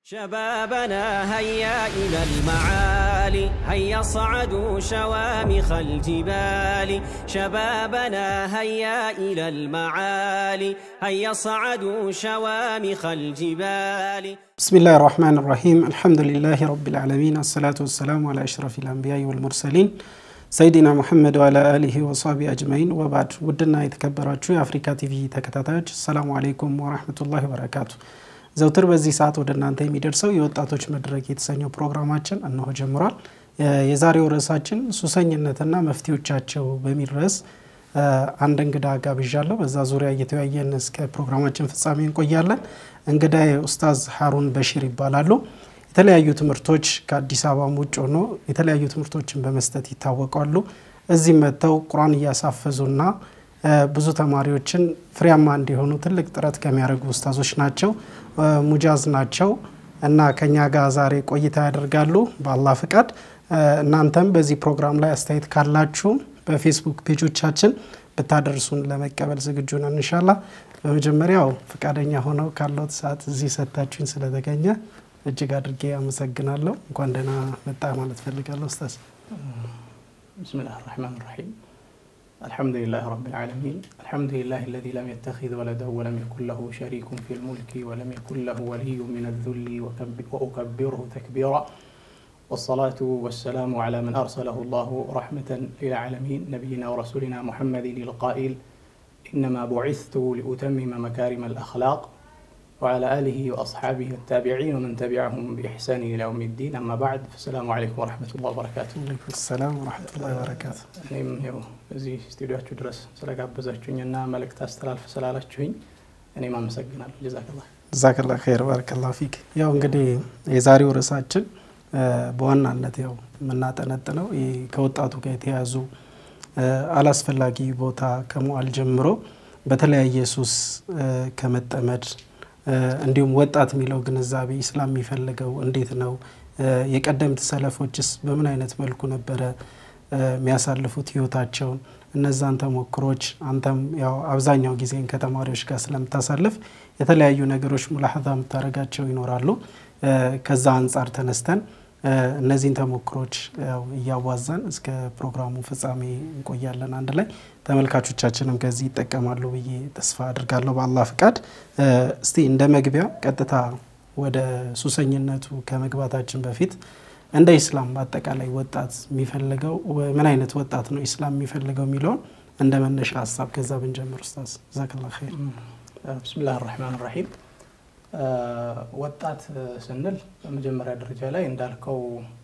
شبابنا هيا إلى المعالي هيا صعدوا شوامخ الجبال شبابنا هيا إلى المعالي هيا صعدوا شوامخ الجبال بسم الله الرحمن الرحيم الحمد لله رب العالمين الصلاة والسلام على أشرف الأنبياء والمرسلين ሰይዲና ሙሐመድ ዋላ አሊሂ ወሳቢ አጅማይን ወባድ ውድና የተከበራችሁ የአፍሪካ ቲቪ ተከታታዮች ሰላሙ አሌይኩም ወራህመቱላሂ ወበረካቱ ዘውትር በዚህ ሰዓት ወደ እናንተ የሚደርሰው የወጣቶች መድረክ የተሰኘው ፕሮግራማችን እነሆ ጀምሯል የዛሬው ርዕሳችን ሱሰኝነትና መፍትሄዎቻቸው በሚል ርዕስ አንድ እንግዳ ጋብዣለሁ በዛ ዙሪያ እየተወያየን እስከ ፕሮግራማችን ፍጻሜ እንቆያለን እንግዳ ኡስታዝ ሀሩን በሺር ይባላሉ የተለያዩ ትምህርቶች ከአዲስ አበባም ውጭ ሆኖ የተለያዩ ትምህርቶችን በመስጠት ይታወቃሉ። እዚህም መጥተው ቁርአን እያሳፈዙና ብዙ ተማሪዎችን ፍሬያማ እንዲሆኑ ትልቅ ጥረት ከሚያደርጉ ኡስታዞች ናቸው። ሙጃዝ ናቸው እና ከኛ ጋር ዛሬ ቆይታ ያደርጋሉ በአላህ ፍቃድ። እናንተም በዚህ ፕሮግራም ላይ አስተያየት ካላችሁ በፌስቡክ ፔጆቻችን ብታደርሱን ለመቀበል ዝግጁ ነን እንሻላ። በመጀመሪያው ፈቃደኛ ሆነው ካለት ሰዓት እዚህ ሰጥታችሁኝ ስለተገኘ እጅግ አድርጌ አመሰግናለሁ። እንኳን ደህና መጣ ማለት ፈልጋለሁ ኡስታዝ። بسم الله الرحمن الرحيم الحمد لله رب العالمين الحمد لله الذي لم يتخذ ولدا ولم يكن له شريك في الملك ولم يكن له ولي من الذل وكب- وأكبره تكبيرا والصلاة والسلام على من أرسله الله رحمة للعالمين نبينا ورسولنا محمد القائل إنما بعثت لأتمم مكارم الأخلاق وعلى آله وأصحابه التابعين ومن تبعهم بإحسان إلى يوم الدين أما بعد فالسلام عليكم ورحمة الله وبركاته አለይኩም ሰላም ወረሕመቱላሂ ወበረካቱ። እኔም ይኸው እዚህ ስቱዲዮችሁ ድረስ ስለጋበዛችሁኝ እና መልእክት አስተላልፍ ስላላችሁኝ እኔም አመሰግናለሁ። ጀዛከላ ጀዛከላ ኸይር ባረከላሁ ፊክ። ያው እንግዲህ የዛሬው ርዕሳችን በዋናነት ያው የምናጠነጥነው ይህ ከወጣቱ ጋር የተያያዙ አላስፈላጊ ቦታ ከመዋል ጀምሮ በተለያየ ሱስ ከመጠመድ እንዲሁም ወጣት የሚለው ግንዛቤ ኢስላም የሚፈልገው እንዴት ነው? የቀደምት ሰለፎችስ በምን አይነት መልኩ ነበረ የሚያሳልፉት ህይወታቸውን? እነዛን ተሞክሮች አንተም ያው አብዛኛው ጊዜን ከተማሪዎች ጋር ስለምታሳልፍ የተለያዩ ነገሮች ሙላሀዛ የምታደርጋቸው ይኖራሉ። ከዛ አንጻር ተነስተን እነዚህን ተሞክሮች ያው እያዋዛን እስከ ፕሮግራሙ ፍጻሜ እንቆያለን አንድ ላይ ተመልካቾቻችንም ከዚህ ይጠቀማሉ ብዬ ተስፋ አድርጋለሁ በአላህ ፍቃድ። እስቲ እንደ መግቢያ ቀጥታ ወደ ሱሰኝነቱ ከመግባታችን በፊት እንደ ኢስላም በአጠቃላይ ወጣት የሚፈልገው ምን አይነት ወጣት ነው ኢስላም የሚፈልገው የሚለውን እንደ መነሻ ሀሳብ ከዛ ብንጀምር ኡስታዝ ጀዛከላ ኸይር። ብስሚላህ ራህማን ራሒም ወጣት ስንል በመጀመሪያ ደረጃ ላይ እንዳልከው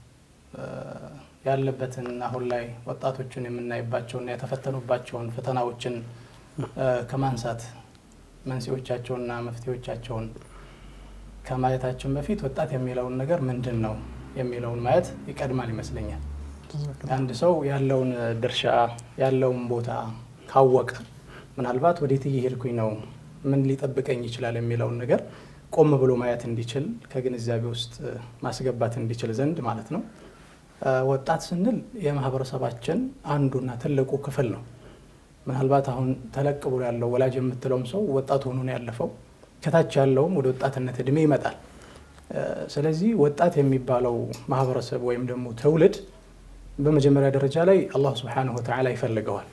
ያለበትን አሁን ላይ ወጣቶችን የምናይባቸውና የተፈተኑባቸውን ፈተናዎችን ከማንሳት መንስኤዎቻቸውንና መፍትሄዎቻቸውን ከማየታችን በፊት ወጣት የሚለውን ነገር ምንድን ነው የሚለውን ማየት ይቀድማል ይመስለኛል። አንድ ሰው ያለውን ድርሻ ያለውን ቦታ ካወቀ ምናልባት ወዴት እየሄድኩኝ ነው፣ ምን ሊጠብቀኝ ይችላል የሚለውን ነገር ቆም ብሎ ማየት እንዲችል ከግንዛቤ ውስጥ ማስገባት እንዲችል ዘንድ ማለት ነው። ወጣት ስንል የማህበረሰባችን አንዱና ትልቁ ክፍል ነው። ምናልባት አሁን ተለቅ ብሎ ያለው ወላጅ የምትለውም ሰው ወጣት ሆኖ ነው ያለፈው። ከታች ያለውም ወደ ወጣትነት እድሜ ይመጣል። ስለዚህ ወጣት የሚባለው ማህበረሰብ ወይም ደግሞ ትውልድ በመጀመሪያ ደረጃ ላይ አላህ ስብሓነሁ ወተዓላ ይፈልገዋል።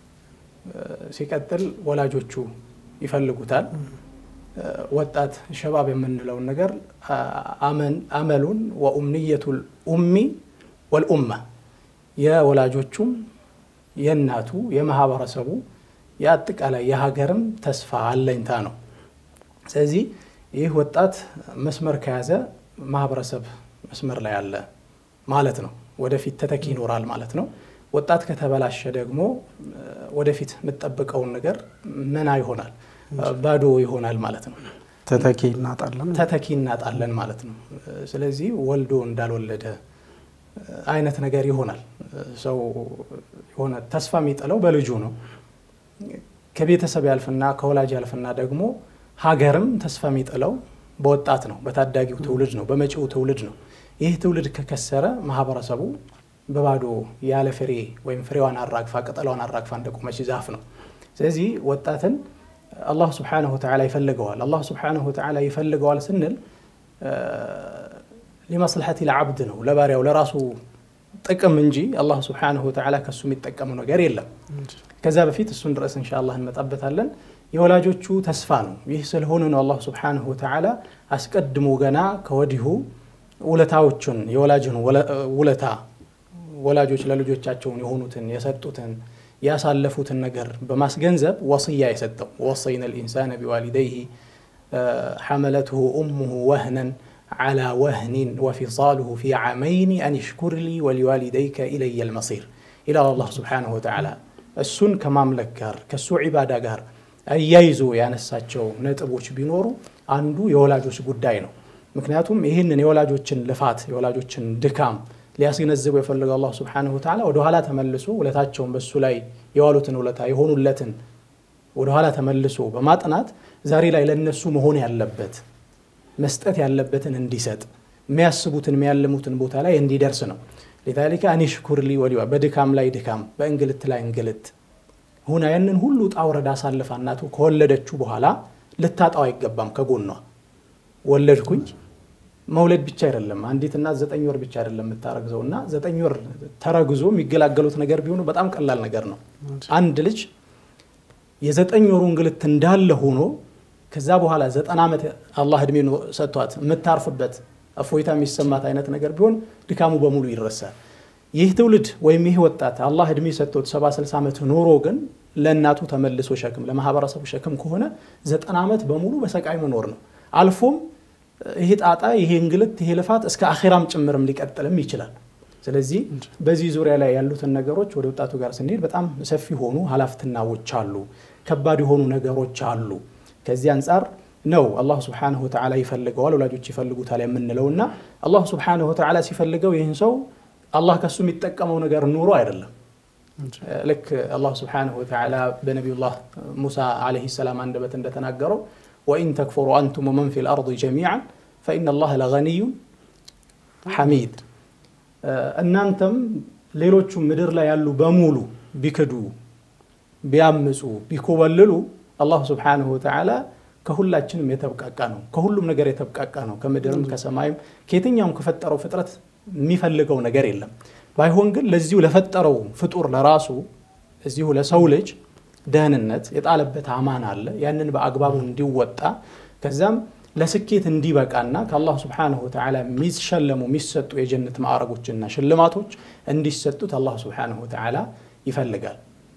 ሲቀጥል ወላጆቹ ይፈልጉታል። ወጣት ሸባብ የምንለውን ነገር አመሉን ወኡምንየቱል ኡሚ ወልኡማ የወላጆቹም የእናቱ የማህበረሰቡ የአጠቃላይ የሀገርም ተስፋ አለኝታ ነው። ስለዚህ ይህ ወጣት መስመር ከያዘ ማህበረሰብ መስመር ላይ አለ ማለት ነው። ወደፊት ተተኪ ይኖራል ማለት ነው። ወጣት ከተበላሸ ደግሞ ወደፊት የምጠብቀውን ነገር መና ይሆናል፣ ባዶ ይሆናል ማለት ነው። ተተኪ እናጣለን ተተኪ እናጣለን ማለት ነው። ስለዚህ ወልዶ እንዳልወለደ አይነት ነገር ይሆናል። ሰው የሆነ ተስፋ የሚጥለው በልጁ ነው። ከቤተሰብ ያልፍና ከወላጅ ያልፍና ደግሞ ሀገርም ተስፋ የሚጥለው በወጣት ነው፣ በታዳጊው ትውልድ ነው፣ በመጪው ትውልድ ነው። ይህ ትውልድ ከከሰረ ማህበረሰቡ በባዶ ያለ ፍሬ ወይም ፍሬዋን አራግፋ ቅጠሏን አራግፋ እንደቆመች ዛፍ ነው። ስለዚህ ወጣትን አላህ ስብሓነሁ ወተዓላ ይፈልገዋል። አላህ ስብሓነሁ ወተዓላ ይፈልገዋል ስንል ሊመስልሐቲ ለዓብድ ነው ለባሪያው ለራሱ ጥቅም እንጂ አላህ ስብሓነሁ ወተዓላ ከሱ የሚጠቀመው ነገር የለም። ከዛ በፊት እሱን ድረስ ኢንሻአላህ እንመጣበታለን። የወላጆቹ ተስፋ ነው። ይህ ስለሆነ ነው አላህ ስብሓነሁ ወተዓላ አስቀድሞ ገና ከወዲሁ ውለታዎቹን የወላጅን ውለታ ወላጆች ለልጆቻቸውን የሆኑትን የሰጡትን ያሳለፉትን ነገር በማስገንዘብ ወስያ የሰጠው ወሰይነ ልኢንሳነ ቢዋሊደይህ ሐመለትሁ ኡሙሁ ወህነን ዓላ ወህኒን ወፊሳሉሁ ፊ ዓመይኒ አን ሽኩር ሊ ወሊዋሊደይከ ኢለየ ልመሲር ይላል አላህ ስብሓነሁ ወተዓላ እሱን ከማምለክ ጋር ከእሱ ዒባዳ ጋር አያይዞ ያነሳቸው ነጥቦች ቢኖሩ አንዱ የወላጆች ጉዳይ ነው። ምክንያቱም ይህንን የወላጆችን ልፋት የወላጆችን ድካም ሊያስገነዝበው የፈለገው አላህ ስብሓነሁ ወተዓላ ወደኋላ ተመልሶ ውለታቸውን በእሱ ላይ የዋሉትን ውለታ የሆኑለትን ወደኋላ ተመልሶ በማጥናት ዛሬ ላይ ለነሱ መሆን ያለበት መስጠት ያለበትን እንዲሰጥ የሚያስቡትን የሚያልሙትን ቦታ ላይ እንዲደርስ ነው። ሊዛሊከ አኒሽኩር ሊ ወሊዋ በድካም ላይ ድካም፣ በእንግልት ላይ እንግልት ሁና ያንን ሁሉ ውጣ ውረድ አሳልፋ እናቱ ከወለደችው በኋላ ልታጣው አይገባም። ከጎኗ ወለድኩኝ መውለድ ብቻ አይደለም። አንዲት እናት ዘጠኝ ወር ብቻ አይደለም የምታረግዘው እና ዘጠኝ ወር ተረግዞ የሚገላገሉት ነገር ቢሆኑ በጣም ቀላል ነገር ነው። አንድ ልጅ የዘጠኝ ወሩ እንግልት እንዳለ ሆኖ ከዛ በኋላ ዘጠና ዓመት አላህ እድሜ ሰጥቷት የምታርፍበት እፎይታ የሚሰማት አይነት ነገር ቢሆን ድካሙ በሙሉ ይረሳል። ይህ ትውልድ ወይም ይህ ወጣት አላህ እድሜ ሰጥቶት ሰባ ስልሳ ዓመት ኖሮ ግን ለእናቱ ተመልሶ ሸክም ለማህበረሰቡ ሸክም ከሆነ ዘጠና ዓመት በሙሉ በሰቃይ መኖር ነው። አልፎም ይሄ ጣጣ ይሄ እንግልት ይሄ ልፋት እስከ አኼራም ጭምርም ሊቀጥልም ይችላል። ስለዚህ በዚህ ዙሪያ ላይ ያሉትን ነገሮች ወደ ወጣቱ ጋር ስንሄድ በጣም ሰፊ የሆኑ ሀላፍትናዎች አሉ፣ ከባድ የሆኑ ነገሮች አሉ። ከዚህ አንጻር ነው አላህ ስብሓነሁ ወተዓላ ይፈልገዋል፣ ወላጆች ይፈልጉታል የምንለው እና አላህ ስብሓነሁ ወተዓላ ሲፈልገው ይህን ሰው አላህ ከሱ የሚጠቀመው ነገር ኑሮ አይደለም። ልክ አላህ ስብሓነሁ ወተዓላ በነቢዩላህ ሙሳ ዓለይሂ ሰላም አንደበት እንደተናገረው ወኢን ተክፉሩ አንቱም ወመን ፊል አርድ ጀሚዓን ፈኢነ ላህ ለገኒዩን ሐሚድ። እናንተም ሌሎቹም ምድር ላይ ያሉ በሙሉ ቢክዱ፣ ቢያምፁ፣ ቢኮበልሉ አላሁ ስብሓነሁ ወተዓላ ከሁላችንም የተብቃቃ ነው። ከሁሉም ነገር የተብቃቃ ነው። ከምድርም ከሰማይም ከየትኛውም ከፈጠረው ፍጥረት የሚፈልገው ነገር የለም። ባይሆን ግን ለዚሁ ለፈጠረው ፍጡር ለራሱ እዚሁ ለሰው ልጅ ደህንነት የጣለበት አማን አለ። ያንን በአግባቡ እንዲወጣ ከዛም ለስኬት እንዲበቃና ከአላህ ስብሓነሁ ወተዓላ የሚሸለሙ የሚሰጡ የጀነት ማዕረጎችና ሽልማቶች እንዲሰጡት አላህ ስብሓነሁ ወተዓላ ይፈልጋል።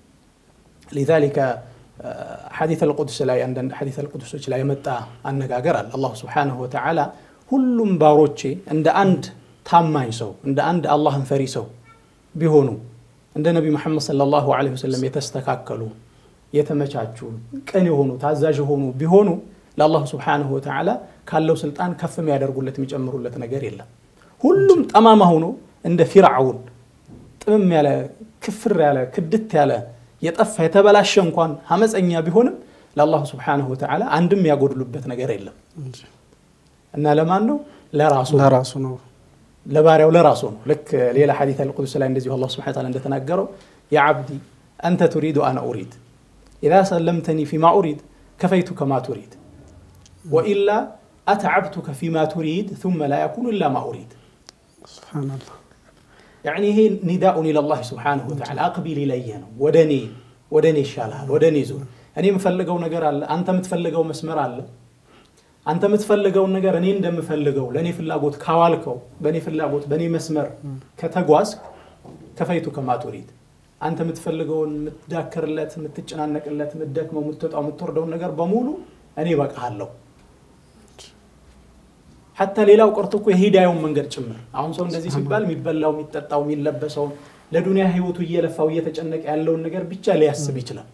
ሊዛሊከ ሐዲት አልቁድስ ላይ አንዳንድ ሐዲት አልቁድሶች ላይ የመጣ አነጋገር አለ። አላህ ስብሓነሁ ወተዓላ ሁሉም ባሮቼ እንደ አንድ ታማኝ ሰው እንደ አንድ አላህን ፈሪ ሰው ቢሆኑ እንደ ነቢ መሐመድ ሰለላሁ ዐለይሂ ወሰለም የተስተካከሉ የተመቻቹ ቅን የሆኑ ታዛዥ የሆኑ ቢሆኑ ለአላሁ ስብሓነሁ ወተዓላ ካለው ስልጣን ከፍ የሚያደርጉለት የሚጨምሩለት ነገር የለም። ሁሉም ጠማማ ሆኖ እንደ ፊርዓውን ጥምም ያለ ክፍር ያለ ክድት ያለ የጠፋ የተበላሸ እንኳን አመፀኛ ቢሆንም ለአላሁ ስብሓነሁ ወተዓላ አንድም ያጎድሉበት ነገር የለም እና ለማን ነው? ለራሱ ለራሱ ነው። ለባሪያው ለራሱ ነው። ልክ ሌላ ሐዲት አልቁዱስ ላይ እንደዚሁ አላህ ሱብሓነሁ ወተዓላ እንደተናገረው ያ ዓብዲ አንተ ቱሪዱ አነ ኡሪድ ኢዛ ሰለምተኒ ፊማ ኡሪድ ከፈይቱከ ማ ቱሪድ ወኢላ አተዓብቱከ ፊማ ቱሪድ ثመ ላ የኩኑ ኢላ ማ ኡሪድ። ሱብሓነላህ ያዕኒ ይሄ ኒዳኡን ኢለላህ ሱብሓነሁ ወተዓላ አቅቢል ኢለየ ነው። ወደ እኔ ወደ እኔ ይሻልሃል፣ ወደ እኔ ዙር። እኔ የምፈልገው ነገር አለ፣ አንተ የምትፈልገው መስመር አለ። አንተ የምትፈልገውን ነገር እኔ እንደምፈልገው ለእኔ ፍላጎት ካዋልከው በእኔ ፍላጎት በእኔ መስመር ከተጓዝክ ከፈይቱ ከማቱሪድ አንተ የምትፈልገውን የምትዳክርለት፣ የምትጨናነቅለት፣ የምትደክመው፣ የምትወጣው፣ የምትወርደውን ነገር በሙሉ እኔ በቃሃለሁ። ሐታ ሌላው ቀርቶ እኮ የሂዳዩን መንገድ ጭምር አሁን ሰው እንደዚህ ሲባል የሚበላው፣ የሚጠጣው፣ የሚለበሰውን ለዱንያ ህይወቱ እየለፋው እየተጨነቀ ያለውን ነገር ብቻ ሊያስብ ይችላል።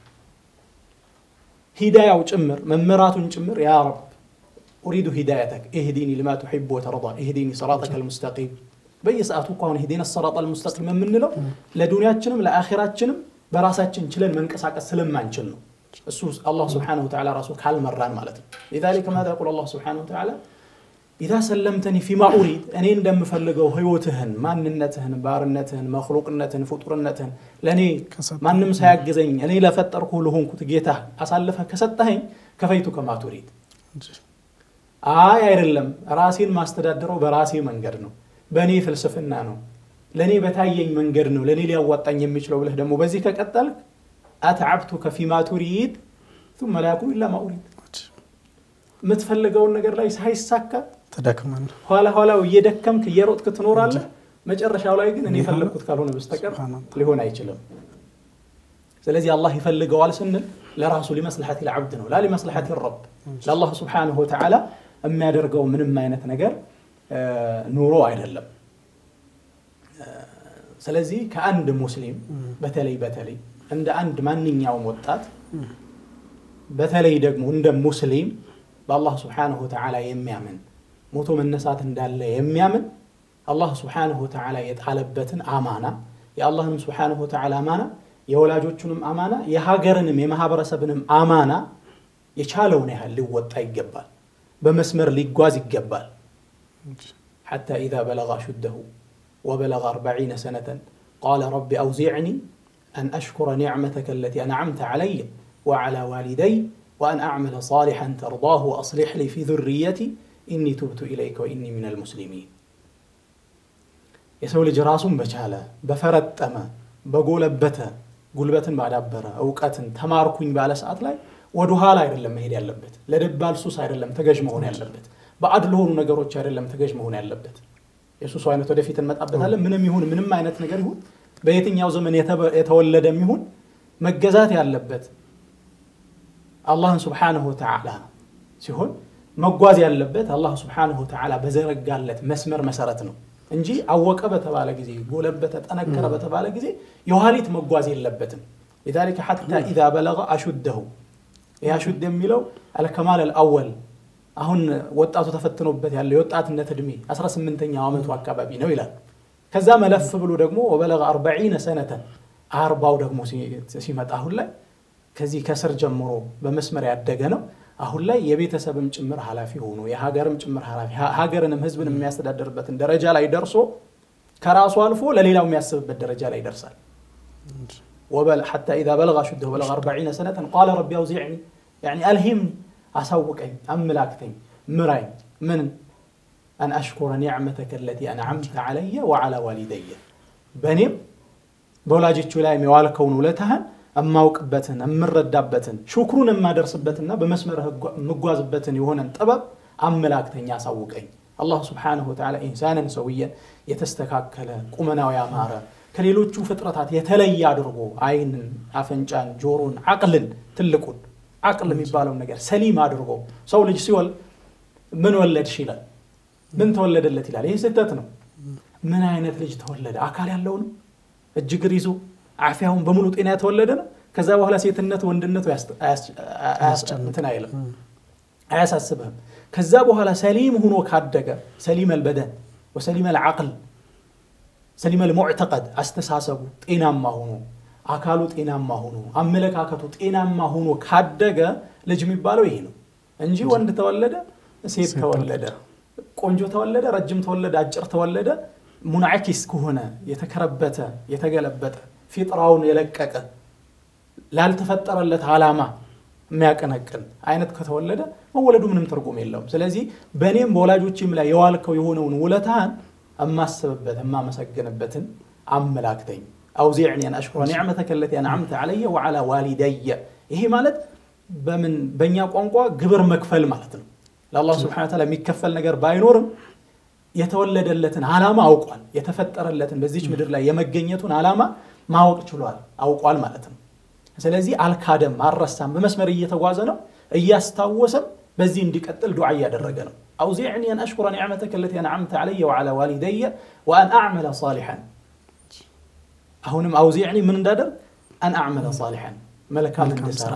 ሂዳያው ጭምር መመራቱን ጭምር ያ ረብ ኡሪዱ ሂዳየተክ ኢህዲኒ ሊማ ቱሒቡ ወተርዳ ኢህዲኒ ሰራጠከ ልሙስተቂም በየሰዓቱ እኮ አሁን ኢህዲነ ሰራጠ ልሙስተቂም የምንለው ለዱንያችንም ለአኼራችንም በራሳችን ችለን መንቀሳቀስ ስለማንችል ነው። እሱ አላህ ስብሓነሁ ወተዓላ ራሱ ካልመራን ማለት ነው። ሊዛሊከ ማዛ የቁል አላህ ስብሓነሁ ወተዓላ ኢዛ ሰለምተኒ ፊማ ኡሪድ እኔ እንደምፈልገው ህይወትህን፣ ማንነትህን፣ ባርነትህን፣ መክሉቅነትህን፣ ፍጡርነትህን ለእኔ ማንም ሳያግዘኝ እኔ ለፈጠርኩ ለሆንኩት ጌታ አሳልፈህ ከሰጠኸኝ ከፈይቱ ከማ ቱሪድ አይ አይደለም ራሴን ማስተዳደረው በራሴ መንገድ ነው፣ በእኔ ፍልስፍና ነው፣ ለእኔ በታየኝ መንገድ ነው ለእኔ ሊያዋጣኝ የሚችለው ብለህ ደግሞ በዚህ ከቀጠልክ አትዓብቱከ ፊማ ቱሪድ ثم لا يكون إلا ما أريد የምትፈልገውን ነገር ላይ ሳይሳካ ተደክመን ኋላ ኋላው እየደከምክ እየሮጥክ ትኖራለህ። መጨረሻው ላይ ግን እኔ የፈለግኩት ካልሆነ በስተቀር ሱብሃነላህ። ሊሆን አይችልም። ስለዚህ አላህ ይፈልገዋል ስንል ለራሱ ሊመስልሐት ልዓብድ ነው ላ ሊመስልሐት ረብ ለአላህ ስብሓንሁ ወተዓላ የሚያደርገው ምንም አይነት ነገር እ፣ ኑሮ አይደለም። እ፣ ስለዚህ ከአንድ ሙስሊም በተለይ በተለይ እንደ አንድ ማንኛውም ወጣት በተለይ ደግሞ እንደ ሙስሊም በአላህ ስብሓንሁ ወተዓላ የሚያምን ሞቶ መነሳት እንዳለ የሚያምን አላህ ስብሓንሁ ወተዓላ የጣለበትን አማና የአላህንም ስብሓንሁ ወተዓላ አማና የወላጆቹንም አማና የሀገርንም የማህበረሰብንም አማና የቻለውን ያህል ሊወጣ ይገባል። በመስመር ሊጓዝ ይገባል። حتى إذا بلغ أشده وبلغ أربعين سنة قال رب أوزعني أن أشكر نعمتك التي أنعمت علي وعلى والدي وأن أعمل صالحا ترضاه وأصلح لي في ذريتي إني تبت إليك وإني من المسلمين የሰው ልጅ ራሱን በቻለ በፈረጠመ በጎለበተ ጉልበትን ባዳበረ እውቀትን ተማርኩኝ ባለ ሰዓት ላይ ወደ ኋላ አይደለም መሄድ ያለበት። ለደባል ሱስ አይደለም ተገዥ መሆን ያለበት። ባዕድ ለሆኑ ነገሮች አይደለም ተገዥ መሆን ያለበት። የሱሱ አይነት ወደፊት እንመጣበታለን። ምንም ይሁን ምንም አይነት ነገር ይሁን በየትኛው ዘመን የተበ- የተወለደም ይሁን መገዛት ያለበት አላህን ስብሓንሁ ወተዓላ ሲሆን መጓዝ ያለበት አላህ ስብሓንሁ ወተዓላ በዘረጋለት መስመር መሰረት ነው እንጂ አወቀ በተባለ ጊዜ ጎለበተ፣ ጠነከረ በተባለ ጊዜ የኋሊት መጓዝ የለበትም። ሊዛሊከ ሐታ ኢዛ በለገ አሹደሁ ይህ አሹድ የሚለው አልከማል አልአወል አሁን ወጣቱ ተፈትኖበት ያለው የወጣትነት ዕድሜ 18ኛው ዓመቱ አካባቢ ነው ይላል። ከዛ መለፍ ብሎ ደግሞ ወበለገ አርበዒነ ሰነተን አርባው ደግሞ ሲ- ሲመጣ አሁን ላይ ከዚህ ከስር ጀምሮ በመስመር ያደገ ነው። አሁን ላይ የቤተሰብም ጭምር ኃላፊ ሆኖ የሀገርም ጭምር ኃላፊ ሀ- ሀገርንም ህዝብን የሚያስተዳድርበትን ደረጃ ላይ ደርሶ ከራሱ አልፎ ለሌላው የሚያስብበት ደረጃ ላይ ይደርሳል። وبل حتى إذا بلغ أشده بلغ أربعين سنة قال ربي أوزعني يعني ألهمني أسوقني أملاكتني مراي من أن أشكر نعمتك التي أنعمت علي وعلى والدي بنيم በወላጆቹ ላይ የዋልከውን ውለታህን እማውቅበትን እምረዳበትን ሹክሩን የማደርስበትና በመስመር የምጓዝበትን የሆነን ጥበብ አመላክተኛ አሳውቀኝ። አላህ ስብሓነሁ ወተዓላ ኢንሳንን ሰውየን የተስተካከለ ቁመናው ያማረ ከሌሎቹ ፍጥረታት የተለየ አድርጎ አይንን፣ አፍንጫን፣ ጆሮን፣ አቅልን ትልቁን አቅል የሚባለውን ነገር ሰሊም አድርጎ ሰው ልጅ ሲወል ምን ወለድሽ ይላል። ምን ተወለደለት ይላል። ይህ ስህተት ነው። ምን አይነት ልጅ ተወለደ? አካል ያለው ነው እጅ እግር ይዞ አፊያውን በሙሉ ጤና የተወለደ ነው። ከዛ በኋላ ሴትነቱ ወንድነቱ እንትን አይልም አያሳስብህም። ከዛ በኋላ ሰሊም ሆኖ ካደገ ሰሊም አልበደን ወሰሊም አልዓቅል ሰሊም አልሙዕተቀድ አስተሳሰቡ ጤናማ ሆኖ አካሉ ጤናማ ሆኖ አመለካከቱ ጤናማ ሆኖ ካደገ ልጅ የሚባለው ይሄ ነው እንጂ ወንድ ተወለደ፣ ሴት ተወለደ፣ ቆንጆ ተወለደ፣ ረጅም ተወለደ፣ አጭር ተወለደ ሙንዓኪስ ከሆነ የተከረበተ የተገለበጠ ፊጥራውን የለቀቀ ላልተፈጠረለት ዓላማ የሚያቀነቅን አይነት ከተወለደ መወለዱ ምንም ትርጉም የለውም። ስለዚህ በእኔም በወላጆችም ላይ የዋልከው የሆነውን ውለታህን እማስብበት እማመሰግንበትን አመላክተኝ። አውዚዕኒ አን አሽኩረ ኒዕመተከ ለቲ አንዓምተ ዐለየ ወዐላ ዋሊደየ። ይሄ ማለት በምን በእኛ ቋንቋ ግብር መክፈል ማለት ነው። ለአላህ ስብሐነ ወተዓላ የሚከፈል ነገር ባይኖርም የተወለደለትን ዓላማ አውቋል። የተፈጠረለትን በዚች ምድር ላይ የመገኘቱን ዓላማ ማወቅ ችሏል፣ አውቋል ማለት ነው። ስለዚህ አልካደም፣ አልረሳም፣ በመስመር እየተጓዘ ነው። እያስታወሰም በዚህ እንዲቀጥል ዱዓ እያደረገ ነው። አውዚዕኒ አን አሽኩረ ኒዕመተከ ለቲ አንዓምተ ዐለየ ወዐላ ዋሊደየ ወአን አዕመለ ሳሊሐን። አሁንም አውዚዕኒ ምን እንዳደርግ አን አዕመለ ሳሊሐን፣ መልካም እንድሰራ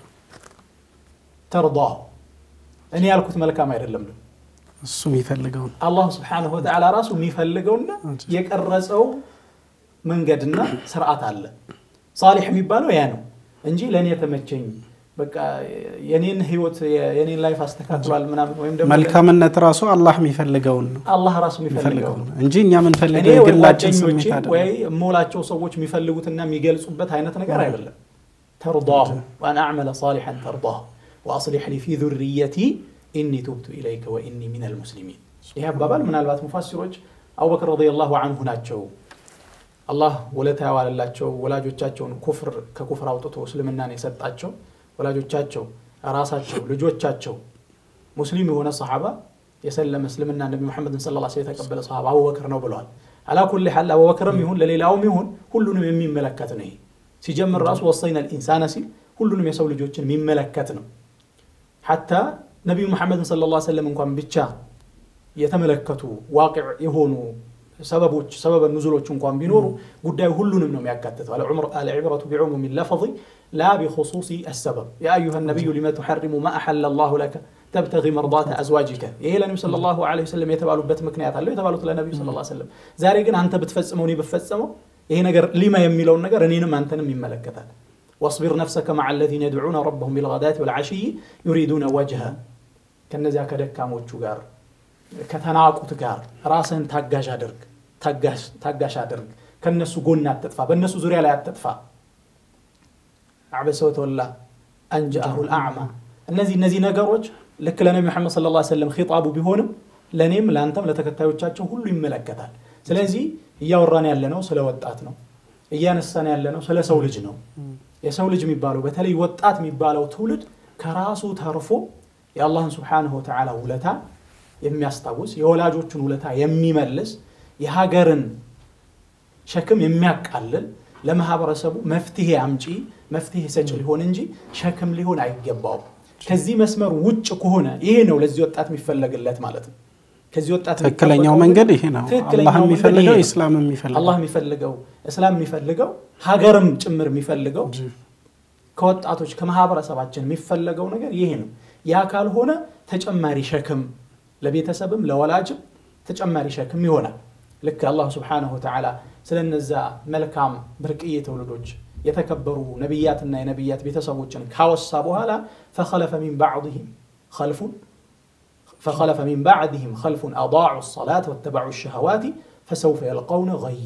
ተርዳሁ። እኔ ያልኩት መልካም አይደለም ነው እሱ የሚፈልገውን አላህ ስብሓነሁ ወተዓላ ራሱ የሚፈልገውና የቀረጸው መንገድና ስርዓት አለ። ሳሊሕ የሚባለው ያ ነው እንጂ ለእኔ የተመቸኝ በቃ የኔን ህይወት የኔን ላይፍ አስተካክሏል ምናምን ወይም ደግሞ መልካምነት ራሱ አላህ የሚፈልገውን ነው አላህ ራሱ የሚፈልገው ነው እንጂ እኛ እኔ የምንፈልገው ወይ የግላችን ስሜት ጓደኞቼ አይደለም። ወይ የምውላቸው ሰዎች የሚፈልጉትና የሚገልጹበት አይነት ነገር አይደለም። ተርዳሁ ወአን አዕመለ ሳሊሐን ተርዳሁ ወአስሊሕ ሊ ፊ ዙርየቲ ኢኒ ቱብቱ ኢለይከ ወኢኒ ሚነል ሙስሊሚን። ይህ አባባል ምናልባት ሙፋሲሮች አቡበክር ረዲየላሁ አንሁ ናቸው አላህ ወለታ ያዋለላቸው ወላጆቻቸውን ኩፍር ከኩፍር አውጥቶ እስልምናን የሰጣቸው ወላጆቻቸው ራሳቸው ልጆቻቸው ሙስሊም የሆነ ሰሓባ የሰለመ እስልምና ነቢ ሙሐመድን ስለ ላ የተቀበለ ሰሓባ አቡበክር ነው ብለዋል። አላኩል ሐል አቡበክርም ይሁን ለሌላውም ይሁን ሁሉንም የሚመለከት ነው። ይሄ ሲጀምር ራሱ ወሰይና ልኢንሳነ ሲል ሁሉንም የሰው ልጆችን የሚመለከት ነው። ሐታ ነቢዩ ሙሐመድን ስለ ላ ሰለም እንኳን ብቻ የተመለከቱ ዋቂዕ የሆኑ ሰበቦች ሰበበ ኑዙሎች እንኳን ቢኖሩ ጉዳዩ ሁሉንም ነው የሚያካትተው። አልዕብረቱ ቢዑሙሚ ለፈظ ላ ቢኹሱሲ አሰበብ ያ አዩሃ ነቢዩ ሊመ ትሐሪሙ ማ አሐለ ላሁ ለከ ተብተጊ መርዳተ አዝዋጅከ። ይሄ ለነቢ ሰለላሁ ዐለይሂ ወሰለም የተባሉበት ምክንያት አለው። የተባሉት ለነቢዩ ሰለላሁ ዐለይሂ ወሰለም። ዛሬ ግን አንተ ብትፈጽመው እኔ ብፈጸመው ይሄ ነገር ሊማ የሚለውን ነገር እኔንም አንተንም ይመለከታል። ወስቢር ነፍሰከ መዓ አለዚነ የድዑነ ረበሁም ቢልገዳቲ ወልዓሽይ ዩሪዱነ ወጅሀ ከነዚያ ከደካሞቹ ጋር ከተናቁት ጋር ራስህን ታጋሽ አድርግ ታጋሽ አድርግ። ከነሱ ጎን አትጥፋ፣ በእነሱ ዙሪያ ላይ አትጥፋ። አዕበሰ ወተወላ አንጀአሁ ልአዕማ። እነዚህ እነዚህ ነገሮች ልክ ለነቢ መሐመድ ሰለላሁ ዐለይሂ ወሰለም ኺጣቡ ቢሆንም ለእኔም ለአንተም ለተከታዮቻቸው ሁሉ ይመለከታል። ስለዚህ እያወራን ያለነው ስለ ወጣት ነው። እያነሳን ያለነው ስለ ሰው ልጅ ነው። የሰው ልጅ የሚባለው በተለይ ወጣት የሚባለው ትውልድ ከራሱ ተርፎ የአላህን ስብሓንሁ ወተዓላ ውለታ የሚያስታውስ የወላጆቹን ውለታ የሚመልስ የሀገርን ሸክም የሚያቃልል ለማህበረሰቡ መፍትሄ አምጪ መፍትሄ ሰጭ ሊሆን እንጂ ሸክም ሊሆን አይገባውም። ከዚህ መስመር ውጭ ከሆነ ይሄ ነው ለዚህ ወጣት የሚፈለግለት ማለት ነው። ከዚህ ወጣት ትክክለኛው መንገድ ይሄ ነው። አላህ የሚፈልገው ኢስላም የሚፈልገው አላህ የሚፈልገው እስላም የሚፈልገው ሀገርም ጭምር የሚፈልገው ከወጣቶች ከማህበረሰባችን የሚፈለገው ነገር ይሄ ነው። ያ ካልሆነ ተጨማሪ ሸክም ለቤተሰብም ለወላጅም ተጨማሪ ሸክም ይሆናል። ልክ አላሁ ስብሓነሁ ወተዓላ ስለነዛ መልካም ብርቅዬ ትውልዶች የተከበሩ ነቢያትና የነቢያት ቤተሰቦችን ካወሳ በኋላ ፈኸለፈ ሚን ባዕድህም ኸልፉን ፈኸለፈ ሚን ባዕድህም ኸልፉን አዳዑ ሰላት ወተበዑ ሸሃዋት ፈሰውፈ የልቀውነ ገያ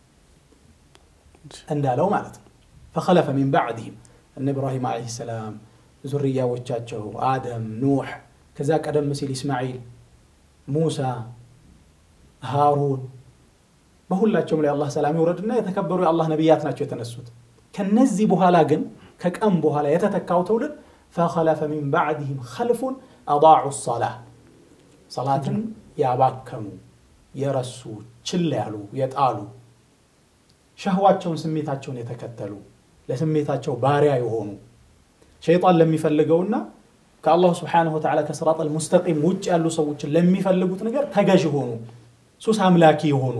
እንዳለው ማለት ነው። ፈኸለፈ ሚን ባዕድህም እነ ኢብራሂም ዓለይሂ ሰላም ዙርያዎቻቸው አደም፣ ኑሕ ከዛ ቀደም ሲል ኢስማዒል፣ ሙሳ፣ ሃሩን በሁላቸውም ላይ አላህ ሰላም ይውረድና የተከበሩ የአላህ ነቢያት ናቸው የተነሱት። ከነዚህ በኋላ ግን ከቀም በኋላ የተተካው ትውልድ ፈኸለፈ ሚን ባዕድህም ኸልፉን አዳዑ ሰላህ ሰላትን ያባከኑ የረሱ ችላ ያሉ የጣሉ ሸህዋቸውን ስሜታቸውን የተከተሉ ለስሜታቸው ባሪያ የሆኑ ሸይጣን ለሚፈልገውና ከአላሁ ስብሓነሁ ወተዓላ ከስራጠል ሙስተቂም ውጭ ያሉ ሰዎችን ለሚፈልጉት ነገር ተገዥ የሆኑ ሱስ አምላኪ የሆኑ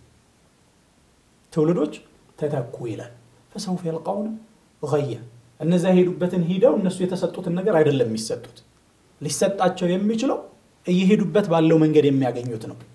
ትውልዶች ተተኩ ይላል። ፈሰውፈ የልቀውነ ገየ እነዚያ የሄዱበትን ሂደው እነሱ የተሰጡትን ነገር አይደለም የሚሰጡት። ሊሰጣቸው የሚችለው እየሄዱበት ባለው መንገድ የሚያገኙት ነው።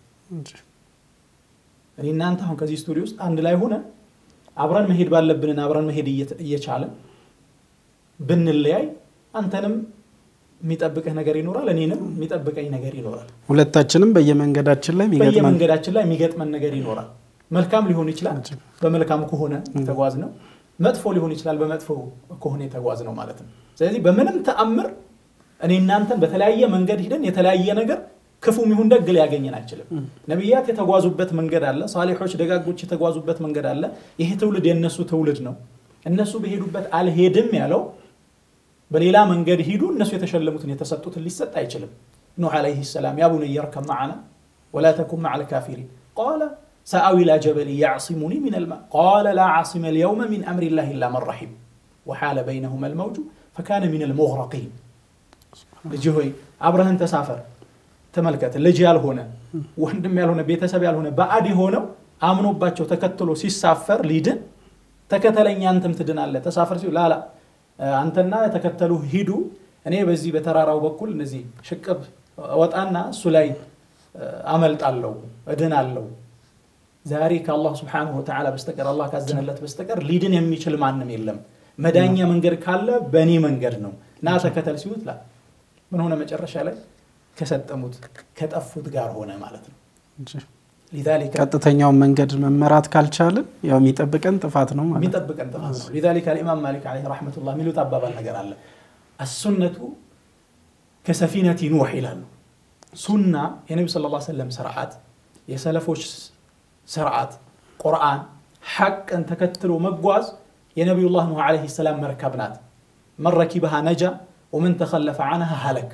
እኔ እናንተ አሁን ከዚህ ስቱዲዮ ውስጥ አንድ ላይ ሆነን አብረን መሄድ ባለብንን አብረን መሄድ እየቻለን ብንለያይ አንተንም የሚጠብቅህ ነገር ይኖራል፣ እኔንም የሚጠብቀኝ ነገር ይኖራል። ሁለታችንም በየመንገዳችን ላይ የሚገጥመን በየመንገዳችን ላይ የሚገጥመን ነገር ይኖራል። መልካም ሊሆን ይችላል፣ በመልካም ከሆነ የተጓዝ ነው። መጥፎ ሊሆን ይችላል፣ በመጥፎ ከሆነ የተጓዝ ነው ማለት ነው። ስለዚህ በምንም ተአምር እኔ እናንተን በተለያየ መንገድ ሂደን የተለያየ ነገር ክፉም ይሁን ደግ ሊያገኘን አይችልም። ነቢያት የተጓዙበት መንገድ አለ። ሳሊሖች ደጋጎች የተጓዙበት መንገድ አለ። ይሄ ትውልድ የእነሱ ትውልድ ነው። እነሱ በሄዱበት አልሄድም ያለው በሌላ መንገድ ሂዱ እነሱ የተሸለሙትን የተሰጡትን ሊሰጥ አይችልም። ኑሕ ዓለይሂ ሰላም ያ ቡነየ እርከብ መዓና ወላ ተኩን መዓ ልካፊሪን ቃለ ሰአዊ ኢላ ጀበል ያዕሲሙኒ ሚን ልማ ቃለ ላ ዓሲመ ልየውመ ሚን አምሪላህ ኢላ መን ረሒም ወሓለ በይነሁማ ልመውጁ ፈካነ ሚን ልሙግረቂን ልጅ ሆይ አብረህን ተሳፈር ተመልከት ልጅ ያልሆነ ወንድም ያልሆነ ቤተሰብ ያልሆነ ባዕድ የሆነው አምኖባቸው ተከትሎ ሲሳፈር ሊድን ተከተለኝ አንተም ትድናለህ ተሳፈር ሲሉ ላላ አንተና የተከተሉ ሂዱ እኔ በዚህ በተራራው በኩል እነዚህ ሽቅብ ወጣና እሱ ላይ አመልጣለሁ እድናለሁ ዛሬ ከአላህ ስብሓንሁ ወተዓላ በስተቀር አላህ ካዘነለት በስተቀር ሊድን የሚችል ማንም የለም መዳኛ መንገድ ካለ በእኔ መንገድ ነው ና ተከተል ሲሉት ላ ምን ሆነ መጨረሻ ላይ ከሰጠሙት ከጠፉት ጋር ሆነ ማለት ነው ሊዛሊከ ቀጥተኛውን መንገድ መመራት ካልቻልን ያው የሚጠብቀን ጥፋት ነው ማለት ነው። የሚጠብቀን ጥፋት ነው ሊዛሊከ አልኢማም ማሊክ ዓለይሂ ረሕመቱላህ የሚሉት አባባል ነገር አለ አሱነቱ ከሰፊነቲ ኑሕ ይላሉ። ሱና የነቢ ስ ላ ሰለም ስርዓት፣ የሰለፎች ስርዓት፣ ቁርአን ሐቅን ተከትሎ መጓዝ የነቢዩላህ ኑሕ ዓለይሂ ሰላም መርከብ ናት። መን ረኪበሃ ነጃ ወመን ተኸለፈ ዐንሃ ሀለክ።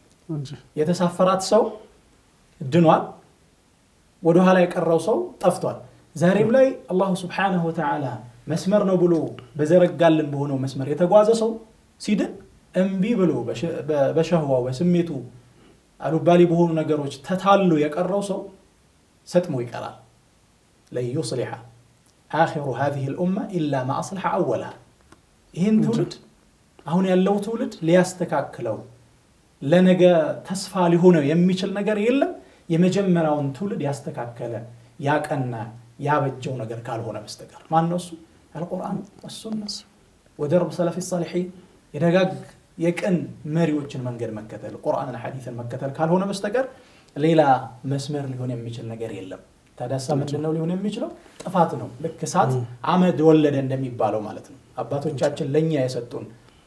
የተሳፈራት ሰው ድኗል፣ ወደኋላ የቀረው ሰው ጠፍቷል። ዛሬም ላይ አላሁ ስብሓነሁ ወተዓላ መስመር ነው ብሎ በዘረጋልን በሆነው መስመር የተጓዘ ሰው ሲድን እምቢ ብሎ በሸህዋው በስሜቱ አሉባሊ በሆኑ ነገሮች ተታሎ የቀረው ሰው ሰጥሞ ይቀራል። ለን ዩስሊሐ አኺሩ ሃዚሂ ልኡማ ኢላ ማ አስለሐ አወልሃ። ይህን ትውልድ አሁን ያለው ትውልድ ሊያስተካክለው ለነገ ተስፋ ሊሆነው የሚችል ነገር የለም የመጀመሪያውን ትውልድ ያስተካከለ ያቀና ያበጀው ነገር ካልሆነ በስተቀር ማን ነው እሱ? አልቁርአን ወሱና ወደርብ ሰለፊ ሳሊሒን የደጋግ የቅን መሪዎችን መንገድ መከተል ቁርአንን ሐዲትን መከተል ካልሆነ በስተቀር ሌላ መስመር ሊሆን የሚችል ነገር የለም። ታዳሳ ምንድን ነው ሊሆን የሚችለው? ጥፋት ነው። ልክ እሳት አመድ ወለደ እንደሚባለው ማለት ነው። አባቶቻችን ለእኛ የሰጡን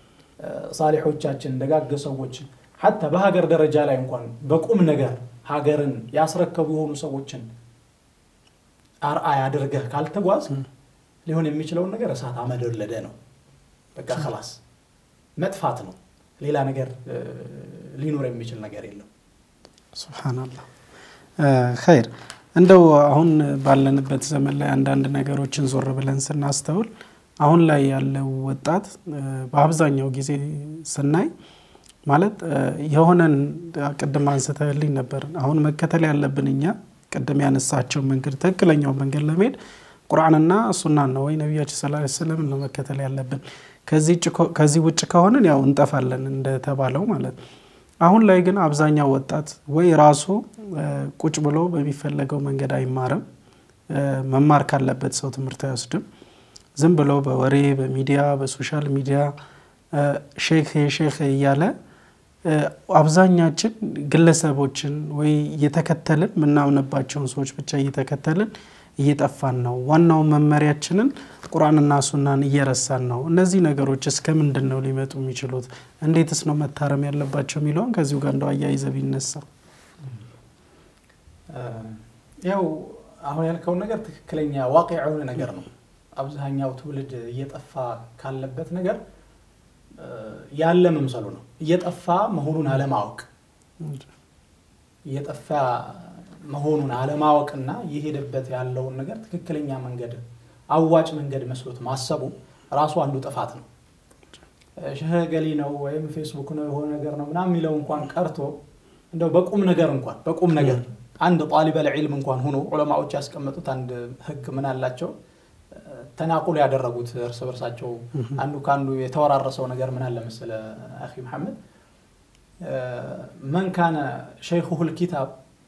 ሳሊሖቻችን ደጋግ ሰዎች ሐታ በሀገር ደረጃ ላይ እንኳን በቁም ነገር ሀገርን ያስረከቡ የሆኑ ሰዎችን አርአያ አድርገህ ካልተጓዝ ሊሆን የሚችለውን ነገር እሳት አመድ ወለደ ነው። በቃ ከላስ መጥፋት ነው። ሌላ ነገር ሊኖር የሚችል ነገር የለም። ሱብሓነላህ ኸይር። እንደው አሁን ባለንበት ዘመን ላይ አንዳንድ ነገሮችን ዞር ብለን ስናስተውል አሁን ላይ ያለው ወጣት በአብዛኛው ጊዜ ስናይ ማለት የሆነን ቅድም አንስተህልኝ ነበር። አሁን መከተል ያለብን እኛ ቅድም ያነሳቸው መንገድ ትክክለኛው መንገድ ለመሄድ ቁርአንና ሱናን ነው ወይ ነቢያችን ሰለላሁ ዐለይሂ ወሰለም ነው መከተል ያለብን። ከዚህ ውጭ ከሆንን ያው እንጠፋለን እንደተባለው ማለት ነው። አሁን ላይ ግን አብዛኛው ወጣት ወይ ራሱ ቁጭ ብሎ በሚፈለገው መንገድ አይማርም፣ መማር ካለበት ሰው ትምህርት አይወስድም። ዝም ብሎ በወሬ በሚዲያ በሶሻል ሚዲያ ሼክ ሼክ እያለ አብዛኛችን ግለሰቦችን ወይ እየተከተልን የምናምንባቸውን ሰዎች ብቻ እየተከተልን እየጠፋን ነው። ዋናው መመሪያችንን ቁርአንና ሱናን እየረሳን ነው። እነዚህ ነገሮች እስከ ምንድን ነው ሊመጡ የሚችሉት? እንዴትስ ነው መታረም ያለባቸው የሚለውን ከዚሁ ጋር እንደው አያይዘ ቢነሳ። ያው አሁን ያልከውን ነገር ትክክለኛ ዋቂ የሆነ ነገር ነው። አብዛኛው ትውልድ እየጠፋ ካለበት ነገር ያለ መምሰሉ ነው። እየጠፋ መሆኑን አለማወቅ እየጠፋ መሆኑን አለማወቅና የሄደበት ያለውን ነገር ትክክለኛ መንገድ አዋጭ መንገድ መስሎት ማሰቡ ራሱ አንዱ ጥፋት ነው። ሸህ ገሊ ነው ወይም ፌስቡክ ነው የሆነ ነገር ነው ምናምን የሚለው እንኳን ቀርቶ እንደው በቁም ነገር እንኳን በቁም ነገር አንድ ጣሊበል ዒልም እንኳን ሆኖ ዑለማዎች ያስቀመጡት አንድ ህግ ምን አላቸው? ተናቁል ያደረጉት እርስ በርሳቸው አንዱ ከአንዱ የተወራረሰው ነገር ምን አለ መሰለ አኺ መሐመድ መን ካነ ሸይኹሁ ልኪታብ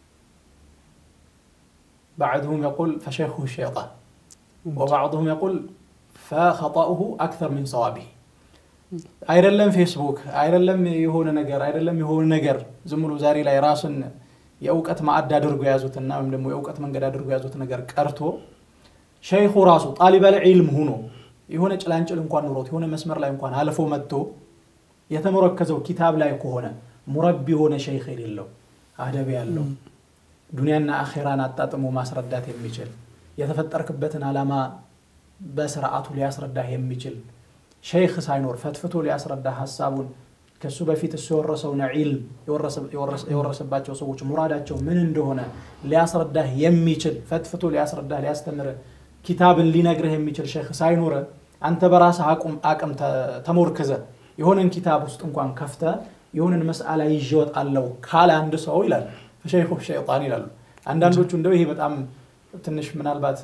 بعضهم يقول فشيخه الشيطان وبعضهم يقول فخطأه أكثر من صوابه አይደለም ፌስቡክ አይደለም የሆነ ነገር አይደለም የሆነ ነገር ዝም ብሎ ዛሬ ላይ ራሱን የእውቀት ማዕድ አድርጎ የያዙትና ወይም ደግሞ የእውቀት መንገድ አድርጎ የያዙት ነገር ቀርቶ ሸይኹ ራሱ ጣሊበል ዒልም ሁኖ የሆነ ጭላንጭል እንኳን ኑሮት የሆነ መስመር ላይ እንኳን አልፎ መጥቶ የተመረከዘው ኪታብ ላይ ከሆነ ሙረቢ የሆነ ሸይኽ የሌለው አደብ ያለው ዱንያና አኼራን አጣጥሞ ማስረዳት የሚችል የተፈጠርክበትን ዓላማ በስርዓቱ ሊያስረዳህ የሚችል ሸይኽ ሳይኖር ፈትፍቶ ሊያስረዳህ ሀሳቡን ከሱ በፊት እሱ የወረሰውን ዒልም የወረሰባቸው ሰዎች ሙራዳቸው ምን እንደሆነ ሊያስረዳህ የሚችል ፈትፍቶ ሊያስረዳህ ሊያስተምርህ ኪታብን ሊነግርህ የሚችል ሸይኽ ሳይኖረ አንተ በራስህ አቅም ተሞርክዘ የሆነን ኪታብ ውስጥ እንኳን ከፍተ የሆነን መስአላ ይዤ እወጣለሁ ካለ አንድ ሰው ይላል ሸይኹ ሸይጣን ይላሉ። አንዳንዶቹ እንደው ይሄ በጣም ትንሽ ምናልባት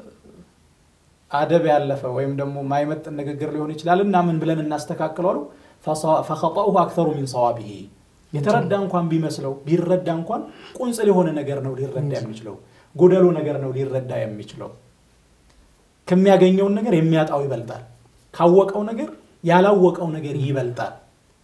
አደብ ያለፈ ወይም ደግሞ ማይመጥን ንግግር ሊሆን ይችላል እና ምን ብለን እናስተካክለዋሉ ፈኸጠኡሁ አክተሩ ሚን ሰዋቢሂ የተረዳ እንኳን ቢመስለው ቢረዳ እንኳን ቁንጽል የሆነ ነገር ነው ሊረዳ የሚችለው ጎደሎ ነገር ነው ሊረዳ የሚችለው ከሚያገኘውን ነገር የሚያጣው ይበልጣል ካወቀው ነገር ያላወቀው ነገር ይበልጣል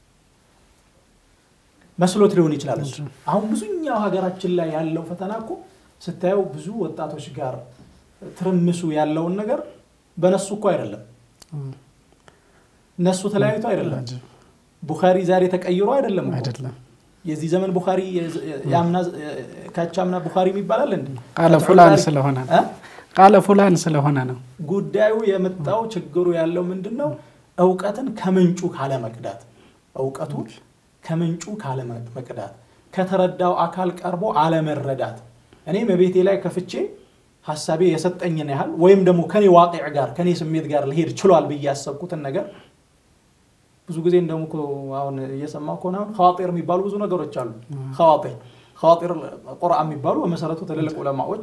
መስሎት ሊሆን ይችላል እሱ አሁን ብዙኛው ሀገራችን ላይ ያለው ፈተና እኮ ስታየው ብዙ ወጣቶች ጋር ትርምሱ ያለውን ነገር በነሱ እኮ አይደለም እነሱ ተለያይቶ አይደለም ቡኻሪ ዛሬ ተቀይሮ አይደለም አይደለም የዚህ ዘመን ቡኻሪ የአምና ካቻምና ቡኻሪ ይባላል እንዴ? ቃለ ፉላን ስለሆነ ነው። እ? ቃለ ፉላን ስለሆነ ነው። ጉዳዩ የመጣው ችግሩ ያለው ምንድን ነው? እውቀትን ከምንጩ ካለመቅዳት፣ እውቀቱ ከምንጩ ካለመቅዳት፣ ከተረዳው አካል ቀርቦ አለመረዳት። እኔም በቤቴ ላይ ከፍቼ ሀሳቤ የሰጠኝን ያህል ወይም ደግሞ ከኔ ዋቂዕ ጋር ከኔ ስሜት ጋር ሊሄድ ችሏል ብዬ ያሰብኩትን ነገር ብዙ ጊዜ እንደውም እኮ አሁን እየሰማሁ ከሆነ አሁን ኸዋጢር የሚባሉ ብዙ ነገሮች አሉ። ኸዋጢር ኸዋጢር ቁርአን የሚባሉ በመሰረቱ ትልልቅ ዑለማዎች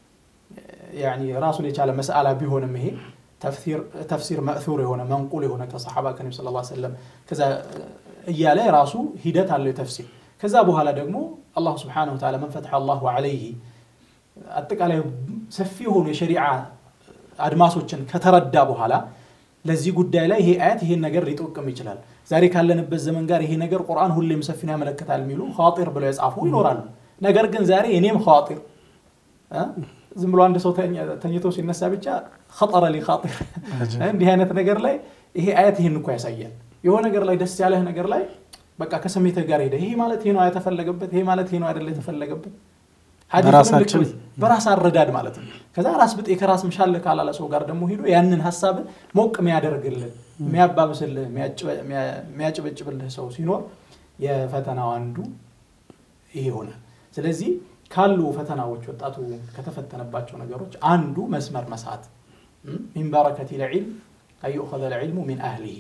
ያኒ ራሱን የቻለ መስአላ ቢሆንም ይሄ ተፍሲር መእሱር የሆነ መንቁል የሆነ ከሰሓባ ከነቢ ስ ላ ሰለም ከዛ እያለ ራሱ ሂደት አለው የተፍሲር ከዛ በኋላ ደግሞ አላሁ ስብሓነሁ ወተዓላ መን ፈትሐ አላሁ ዐለይሂ አጠቃላይ ሰፊ የሆኑ የሸሪዓ አድማሶችን ከተረዳ በኋላ ለዚህ ጉዳይ ላይ ይሄ አያት ይሄን ነገር ሊጠቅም ይችላል። ዛሬ ካለንበት ዘመን ጋር ይሄ ነገር ቁርአን ሁሌም ሰፊን ያመለክታል የሚሉ ኸዋጢር ብለው የጻፉ ይኖራሉ። ነገር ግን ዛሬ እኔም ኸዋጢር እ? ዝም ብሎ አንድ ሰው ተኛ- ተኝቶ ሲነሳ ብቻ ኸጠረ ሊ ኻጢር እንዲህ አይነት ነገር ላይ ይሄ አያት ይሄን እኮ ያሳያል። የሆነ ነገር ላይ ደስ ያለህ ነገር ላይ በቃ ከስሜትህ ጋር ሄደ ይሄ ማለት ይሄ ነው የተፈለገበት፣ ይሄ ማለት ይሄ ነው አይደለ የተፈለገበት ሐዲሱንም ልክ በራሳችን- በራስ አረዳድ ማለት ነው። ከዛ ራስ ብጤ ከራስ ምሻል ካላለ ሰው ጋር ደግሞ ሂዶ ያንን ሀሳብ ሞቅ የሚያደርግልህ የሚያባብስልህ የሚያጭበ- የሚያጭበጭብልህ ሰው ሲኖር የፈተናው አንዱ ይሄ ይሆናል። ስለዚህ ካሉ ፈተናዎች ወጣቱ ከተፈተነባቸው ነገሮች አንዱ መስመር መሳት ሚን በረከቲ ልዕልም አዩእኸዘ ልዕልሙ ሚን አህሊሂ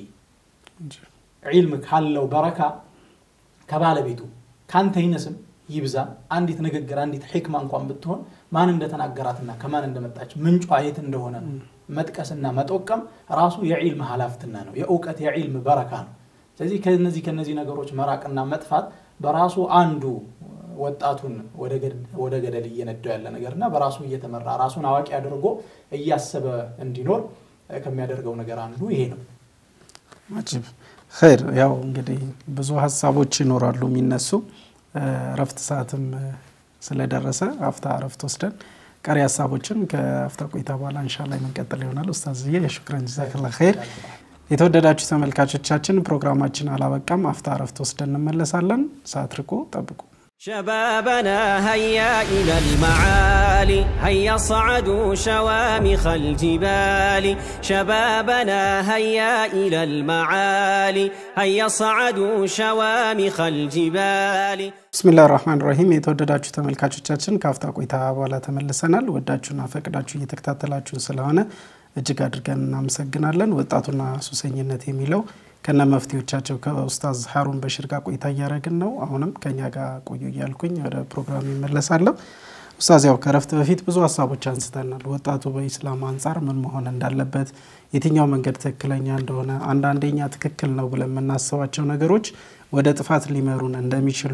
ዒልም ካለው በረካ ከባለቤቱ ካንተ ይነስም ይብዛ አንዲት ንግግር አንዲት ሕክማ እንኳን ብትሆን ማን እንደተናገራትና ከማን እንደመጣች ምንጯ የት እንደሆነ መጥቀስና መጠቀም ራሱ የዒልም ሀላፍትና ነው የእውቀት የዒልም በረካ ነው ስለዚህ ከነዚህ ከነዚህ ነገሮች መራቅና መጥፋት በራሱ አንዱ ወጣቱን ወደ ገደል እየነዳው ያለ ነገርና በራሱ እየተመራ ራሱን አዋቂ አድርጎ እያሰበ እንዲኖር ከሚያደርገው ነገር አንዱ ይሄ ነው አጂብ ኸይር። ያው እንግዲህ ብዙ ሀሳቦች ይኖራሉ የሚነሱ እረፍት ሰዓትም ስለደረሰ አፍታ እረፍት ወስደን ቀሪ ሀሳቦችን ከአፍታ ቆይታ በኋላ እንሻላ የምንቀጥል ይሆናል። ኡስታዝ ዬ የሹክረን ጀዛክላ ኸይር። የተወደዳችሁ ተመልካቾቻችን ፕሮግራማችን አላበቃም። አፍታ እረፍት ወስደን እንመለሳለን። ሳትርቁ ጠብቁ። شبابنا هيا إلى المعالي هيا صعدوا شوامخ الجبال شبابنا هيا إلى المعالي هيا صعدوا شوامخ الجبال ብስሚላህ ራህማን ራሂም የተወደዳችሁ ተመልካቾቻችን ከአፍታ ቆይታ በኋላ ተመልሰናል። ወዳችሁና ፈቅዳችሁ እየተከታተላችሁን ስለሆነ እጅግ አድርገን እናመሰግናለን። ወጣቱና ሱሰኝነት የሚለው ከነ መፍትሄዎቻቸው ከኡስታዝ ሀሩን በሽር ጋር ቆይታ እያደረግን ነው። አሁንም ከኛ ጋር ቆዩ እያልኩኝ ወደ ፕሮግራም ይመለሳለሁ። ኡስታዝ ያው ከረፍት በፊት ብዙ ሀሳቦች አንስተናል። ወጣቱ በኢስላም አንጻር ምን መሆን እንዳለበት፣ የትኛው መንገድ ትክክለኛ እንደሆነ፣ አንዳንደኛ ትክክል ነው ብለን የምናስባቸው ነገሮች ወደ ጥፋት ሊመሩን እንደሚችሉ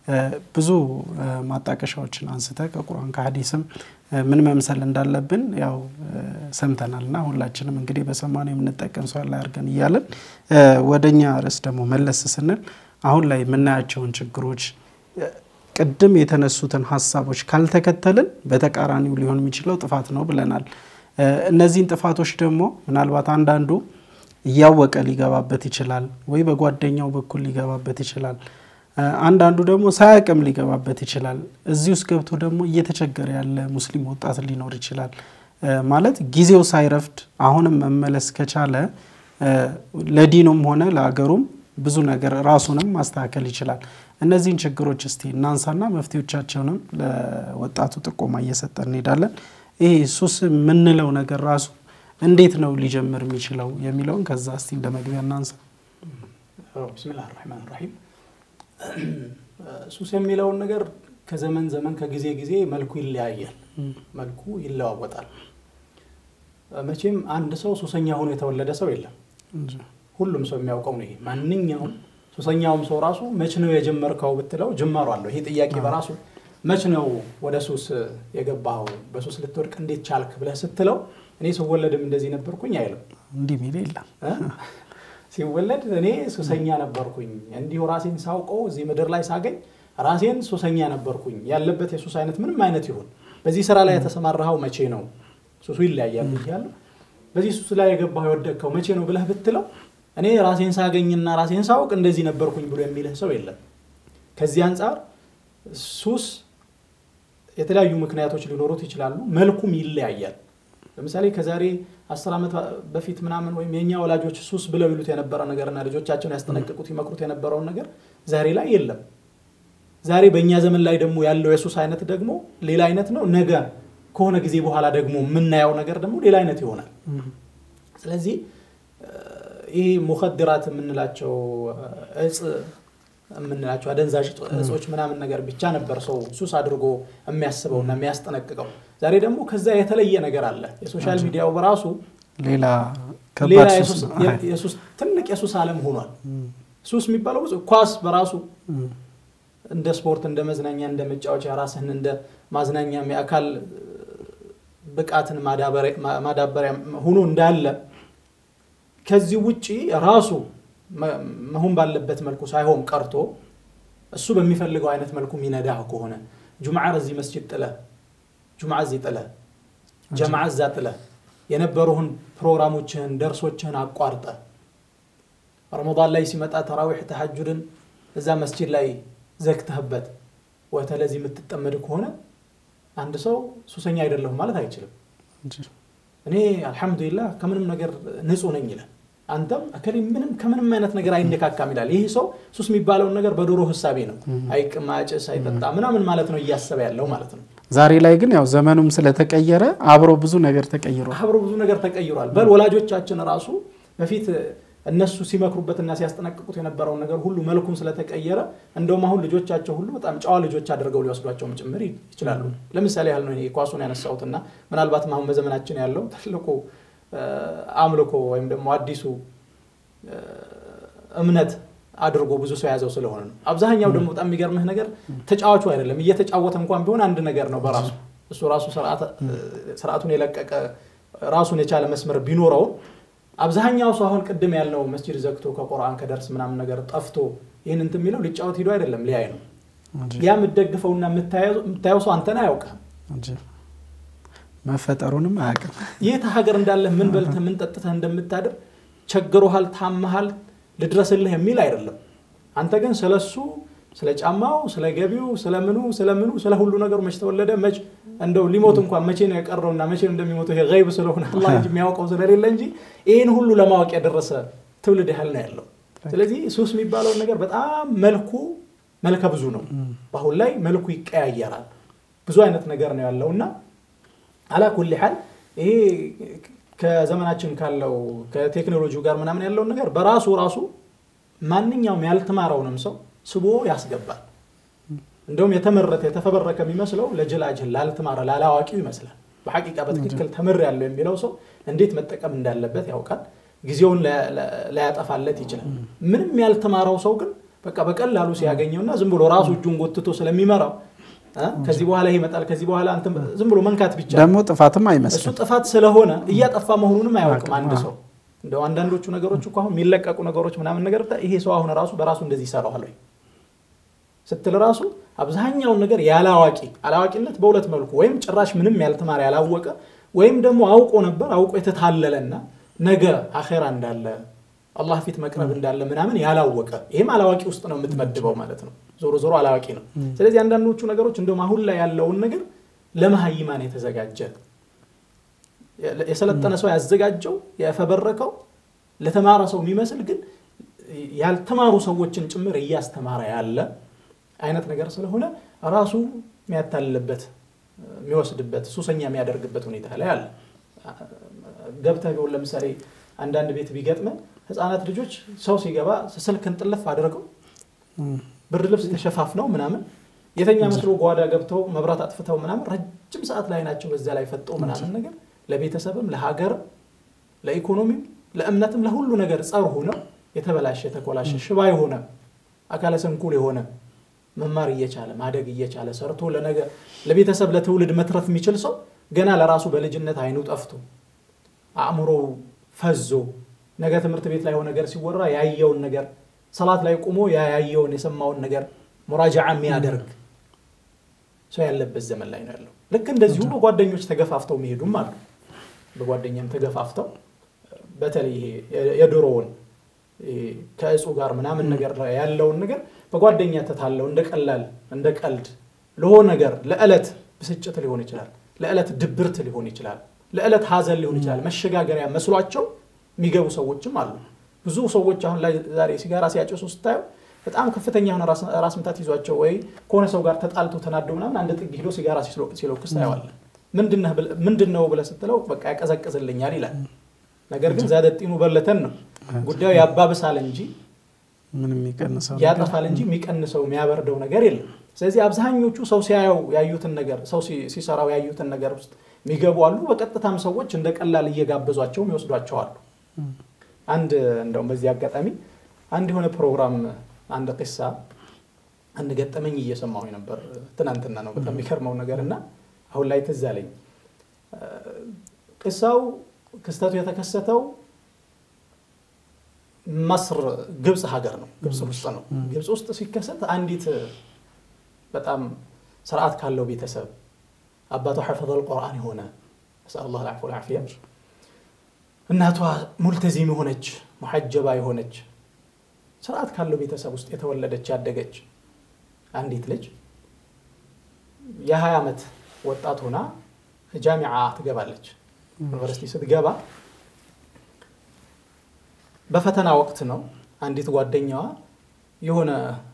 ብዙ ማጣቀሻዎችን አንስተ ከቁርአን ከሀዲስም ምን መምሰል እንዳለብን ያው ሰምተናል እና ሁላችንም እንግዲህ በሰማነው የምንጠቀም ሰው ላይ አድርገን እያለን ወደኛ ርዕስ ደግሞ መለስ ስንል አሁን ላይ የምናያቸውን ችግሮች ቅድም የተነሱትን ሀሳቦች ካልተከተልን በተቃራኒው ሊሆን የሚችለው ጥፋት ነው ብለናል። እነዚህን ጥፋቶች ደግሞ ምናልባት አንዳንዱ እያወቀ ሊገባበት ይችላል፣ ወይ በጓደኛው በኩል ሊገባበት ይችላል። አንዳንዱ ደግሞ ሳያቅም ሊገባበት ይችላል። እዚህ ውስጥ ገብቶ ደግሞ እየተቸገረ ያለ ሙስሊም ወጣት ሊኖር ይችላል። ማለት ጊዜው ሳይረፍድ አሁንም መመለስ ከቻለ ለዲኑም ሆነ ለአገሩም ብዙ ነገር ራሱንም ማስተካከል ይችላል። እነዚህን ችግሮች እስቲ እናንሳና መፍትሄዎቻቸውንም ለወጣቱ ጥቆማ እየሰጠን እንሄዳለን። ይሄ ሱስ የምንለው ነገር ራሱ እንዴት ነው ሊጀምር የሚችለው የሚለውን ከዛ እስቲ እንደ መግቢያ እናንሳ። ብስሚላህ ራህማን ራሂም ሱስ የሚለውን ነገር ከዘመን ዘመን ከጊዜ ጊዜ መልኩ ይለያያል፣ መልኩ ይለዋወጣል። መቼም አንድ ሰው ሱሰኛ ሆኖ የተወለደ ሰው የለም። ሁሉም ሰው የሚያውቀው ነው። ይሄ ማንኛውም ሱሰኛውም ሰው ራሱ መች ነው የጀመርከው ብትለው ጅማሩ አለው። ይሄ ጥያቄ በራሱ መች ነው ወደ ሱስ የገባኸው በሱስ ልትወድቅ እንዴት ቻልክ ብለህ ስትለው እኔ ስወለድም እንደዚህ ነበርኩኝ አይልም። እንዲህ ሚል የለም። ሲወለድ እኔ ሱሰኛ ነበርኩኝ እንዲሁ ራሴን ሳውቀው እዚህ ምድር ላይ ሳገኝ ራሴን ሱሰኛ ነበርኩኝ። ያለበት የሱስ አይነት ምንም አይነት ይሁን በዚህ ስራ ላይ የተሰማራኸው መቼ ነው? ሱሱ ይለያያል ብያለሁ። በዚህ ሱስ ላይ የገባኸው የወደቅከው መቼ ነው ብለህ ብትለው እኔ ራሴን ሳገኝና ራሴን ሳውቅ እንደዚህ ነበርኩኝ ብሎ የሚልህ ሰው የለም። ከዚህ አንጻር ሱስ የተለያዩ ምክንያቶች ሊኖሩት ይችላሉ። መልኩም ይለያያል። ለምሳሌ ከዛሬ አስር ዓመት በፊት ምናምን ወይም የእኛ ወላጆች ሱስ ብለው ይሉት የነበረ ነገርና ልጆቻቸውን ያስጠነቅቁት ይመክሩት የነበረውን ነገር ዛሬ ላይ የለም። ዛሬ በእኛ ዘመን ላይ ደግሞ ያለው የሱስ አይነት ደግሞ ሌላ አይነት ነው። ነገ ከሆነ ጊዜ በኋላ ደግሞ የምናየው ነገር ደግሞ ሌላ አይነት ይሆናል። ስለዚህ ይህ ሙኸድራት የምንላቸው እጽ የምንላቸው አደንዛዥ እጾች ምናምን ነገር ብቻ ነበር ሰው ሱስ አድርጎ የሚያስበውና የሚያስጠነቅቀው። ዛሬ ደግሞ ከዛ የተለየ ነገር አለ። የሶሻል ሚዲያው በራሱ ሌላ ሌላ ከባድ ሱስ የሱስ- ነው። የ- የሱስ ትልቅ የሱስ ዓለም ሆኗል። ሱስ የሚባለው ብዙ ኳስ በራሱ እንደ ስፖርት፣ እንደ መዝናኛ፣ እንደ መጫወቻ ራስህን እንደ ማዝናኛም የአካል ብቃትን ማዳበሪያ- ማ- ማዳበሪያ ሆኖ እንዳለ ከዚህ ውጪ ራሱ መ- መሆን ባለበት መልኩ ሳይሆን ቀርቶ እሱ በሚፈልገው አይነት መልኩ ሚነዳህ ከሆነ ጁምዓ እዚህ መስጂድ ጥለህ ጁምዓ እዚህ ጥለህ ጀምዓ እዛ ጥለህ የነበሩህን ፕሮግራሞችህን ደርሶችህን አቋርጠ ረመዳን ላይ ሲመጣ ተራዊሕ ተሐጁድን እዛ መስጂድ ላይ ዘግተህበት ወተለዚህ የምትጠመድ ከሆነ አንድ ሰው ሱሰኛ አይደለሁም ማለት አይችልም። እኔ አልሐምዱሊላህ ከምንም ነገር ንጹህ ነኝ ይላል። አንተም እከሌ ምንም ከምንም አይነት ነገር አይነካካም ይላል። ይህ ሰው ሱስ የሚባለውን ነገር በዶሮ ህሳቤ ነው አይቅም፣ አጭስ፣ አይጠጣ ምናምን ማለት ነው እያሰበ ያለው ማለት ነው። ዛሬ ላይ ግን ያው ዘመኑም ስለተቀየረ አብሮ ብዙ ነገር ተቀይሯል። አብሮ ብዙ ነገር ተቀይሯል። በል ወላጆቻችን ራሱ በፊት እነሱ ሲመክሩበትና ሲያስጠነቅቁት የነበረውን ነገር ሁሉ መልኩም ስለተቀየረ እንደውም አሁን ልጆቻቸው ሁሉ በጣም ጨዋ ልጆች አድርገው ሊወስዷቸውም ጭምር ይችላሉ። ለምሳሌ ያህል ነው እኔ ኳሱን ያነሳሁትና ምናልባትም አሁን በዘመናችን ያለው ትልቁ አምልኮ ወይም ደግሞ አዲሱ እምነት አድርጎ ብዙ ሰው የያዘው ስለሆነ ነው። አብዛኛው ደግሞ በጣም የሚገርምህ ነገር ተጫዋቹ አይደለም እየተጫወተ እንኳን ቢሆን አንድ ነገር ነው በራሱ እሱ ራሱ ስርዓቱን የለቀቀ ራሱን የቻለ መስመር ቢኖረውም አብዛኛው ሰው አሁን ቅድም ያልነው መስጂድ ዘግቶ ከቁርአን ከደርስ ምናምን ነገር ጠፍቶ ይህን እንትን የሚለው ሊጫወት ሂዶ አይደለም ሊያይ ነው። ያ የምትደግፈውና የምታየው ሰው አንተን አያውቅም፣ መፈጠሩንም አያውቅም። የት ሀገር እንዳለህ ምን በልተህ ምን ጠጥተህ እንደምታድር ቸግሮሃል፣ ታመሃል፣ ልድረስልህ የሚል አይደለም። አንተ ግን ስለሱ ስለ ጫማው፣ ስለ ገቢው፣ ስለምኑ ስለምኑ ስለ ሁሉ ነገሩ መች ተወለደ መች እንደው ሊሞት እንኳን መቼ ነው የቀረውና መቼ ነው እንደሚሞተው ይሄ ገይብ ስለሆነ አላህ እንጂ የሚያውቀው ስለሌለ እንጂ ይህን ሁሉ ለማወቅ የደረሰ ትውልድ ያህል ነው ያለው። ስለዚህ ሱስ የሚባለውን ነገር በጣም መልኩ መልከ ብዙ ነው። በአሁን ላይ መልኩ ይቀያየራል። ብዙ አይነት ነገር ነው ያለው እና አላ ኩል ሐል ይሄ ከዘመናችን ካለው ከቴክኖሎጂው ጋር ምናምን ያለውን ነገር በራሱ ራሱ ማንኛውም ያልተማረውንም ሰው ስቦ ያስገባል። እንደውም የተመረተ የተፈበረከ የሚመስለው ለጅላጅል ላልተማረ ላላዋቂው ይመስላል። በሐቂቃ በትክክል ተምር ያለው የሚለው ሰው እንዴት መጠቀም እንዳለበት ያውቃል። ጊዜውን ላያጠፋለት ይችላል። ምንም ያልተማረው ሰው ግን በቃ በቀላሉ ሲያገኘውና ዝም ብሎ ራሱ እጁን ጎትቶ ስለሚመራው ከዚህ በኋላ ይሄ ይመጣል ከዚህ በኋላ እንትን ዝም ብሎ መንካት ብቻ ደግሞ ጥፋትም እሱ አይመስልም። ጥፋት ስለሆነ እያጠፋ መሆኑንም አያውቅም አንድ ሰው። እንደው አንዳንዶቹ ነገሮች እኮ አሁን የሚለቀቁ ነገሮች ምናምን ነገር ብታይ ይሄ ሰው አሁን ራሱ በራሱ እንደዚህ ይሰራዋል ወይ ስትል ራሱ አብዛኛውን ነገር ያለ አዋቂ አላዋቂነት በሁለት መልኩ ወይም ጭራሽ ምንም ያልተማረ ያላወቀ ወይም ደግሞ አውቆ ነበር አውቆ የተታለለና ነገ አኼራ እንዳለ አላህ ፊት መቅረብ እንዳለ ምናምን ያላወቀ ይህም አላዋቂ ውስጥ ነው የምትመድበው ማለት ነው። ዞሮ ዞሮ አላዋቂ ነው። ስለዚህ አንዳንዶቹ ነገሮች እንደውም አሁን ላይ ያለውን ነገር ለመሀይማን የተዘጋጀ የሰለጠነ ሰው ያዘጋጀው የፈበረከው ለተማረ ሰው የሚመስል ግን ያልተማሩ ሰዎችን ጭምር እያስተማረ ያለ አይነት ነገር ስለሆነ ራሱ የሚያታልልበት የሚወስድበት ሱሰኛ የሚያደርግበት ሁኔታ ላይ አለ። ገብተህ ቢሆን ለምሳሌ አንዳንድ ቤት ቢገጥመ ህፃናት ልጆች ሰው ሲገባ ስልክን ጥልፍ አድርገው ብርድ ልብስ ተሸፋፍነው ምናምን የተኛ መስሎ ጓዳ ገብተው መብራት አጥፍተው ምናምን ረጅም ሰዓት ላይ ናቸው በዛ ላይ ፈጠው ምናምን ነገር ለቤተሰብም ለሀገርም ለኢኮኖሚም ለእምነትም ለሁሉ ነገር ጸር ሆነው የተበላሸ የተኮላሸ ሽባ የሆነ አካለ ስንኩል የሆነ መማር እየቻለ ማደግ እየቻለ ሰርቶ ለነገ ለቤተሰብ ለትውልድ መትረፍ የሚችል ሰው ገና ለራሱ በልጅነት አይኑ ጠፍቶ አእምሮው ፈዞ ነገ ትምህርት ቤት ላይ የሆነ ነገር ሲወራ ያየውን ነገር ሰላት ላይ ቁሞ ያየውን የሰማውን ነገር ሙራጃዓ የሚያደርግ ሰው ያለበት ዘመን ላይ ነው ያለው። ልክ እንደዚሁ በጓደኞች ተገፋፍተው የሚሄዱም አሉ። በጓደኛም ተገፋፍተው በተለይ ይሄ የድሮውን ከእጹ ጋር ምናምን ነገር ያለውን ነገር በጓደኛ ተታለው እንደ ቀላል እንደ ቀልድ ለሆነ ነገር ለዕለት ብስጭት ሊሆን ይችላል፣ ለዕለት ድብርት ሊሆን ይችላል፣ ለዕለት ሀዘን ሊሆን ይችላል። መሸጋገሪያ መስሏቸው የሚገቡ ሰዎችም አሉ። ብዙ ሰዎች አሁን ላይ ዛሬ ሲጋራ ሲያጨሱ ስታየው በጣም ከፍተኛ የሆነ ራስ ምታት ይዟቸው ወይ ከሆነ ሰው ጋር ተጣልቶ ተናደው ምናምን አንድ ጥግ ሂዶ ሲጋራ ሲለኩስ ታየዋለን። ምንድን ነው ብለህ ስትለው በቃ ያቀዘቅዝልኛል ይላል። ነገር ግን ዛደጢኑ በለተን ነው ጉዳዩ ያባብሳል እንጂ ያጠፋል እንጂ የሚቀንሰው የሚያበርደው ነገር የለም። ስለዚህ አብዛኞቹ ሰው ሲያየው ያዩትን ነገር ሰው ሲሰራው ያዩትን ነገር ውስጥ የሚገቡ አሉ። በቀጥታም ሰዎች እንደ ቀላል እየጋበዟቸውም ይወስዷቸው አሉ። አንድ እንደውም በዚህ አጋጣሚ አንድ የሆነ ፕሮግራም አንድ ቂሳ አንድ ገጠመኝ እየሰማሁ ነበር። ትናንትና ነው በጣም የሚገርመው ነገር እና አሁን ላይ ትዝ አለኝ። ቂሳው ክስተቱ የተከሰተው መስር ግብፅ ሀገር ነው። ግብፅ ውስጥ ነው። ግብፅ ውስጥ ሲከሰት አንዲት በጣም ስርዓት ካለው ቤተሰብ አባቷ ሐፈዘል ቁርአን የሆነ ነስአሉላህ ልዓፍወ ወልዓፊያ እናቷ ሙልተዚም የሆነች ሙሐጀባ የሆነች ስርዓት ካለው ቤተሰብ ውስጥ የተወለደች ያደገች አንዲት ልጅ የ20 ዓመት ወጣት ሆና ጃሚዓ ትገባለች። ዩኒቨርሲቲ ስትገባ በፈተና ወቅት ነው። አንዲት ጓደኛዋ የሆነ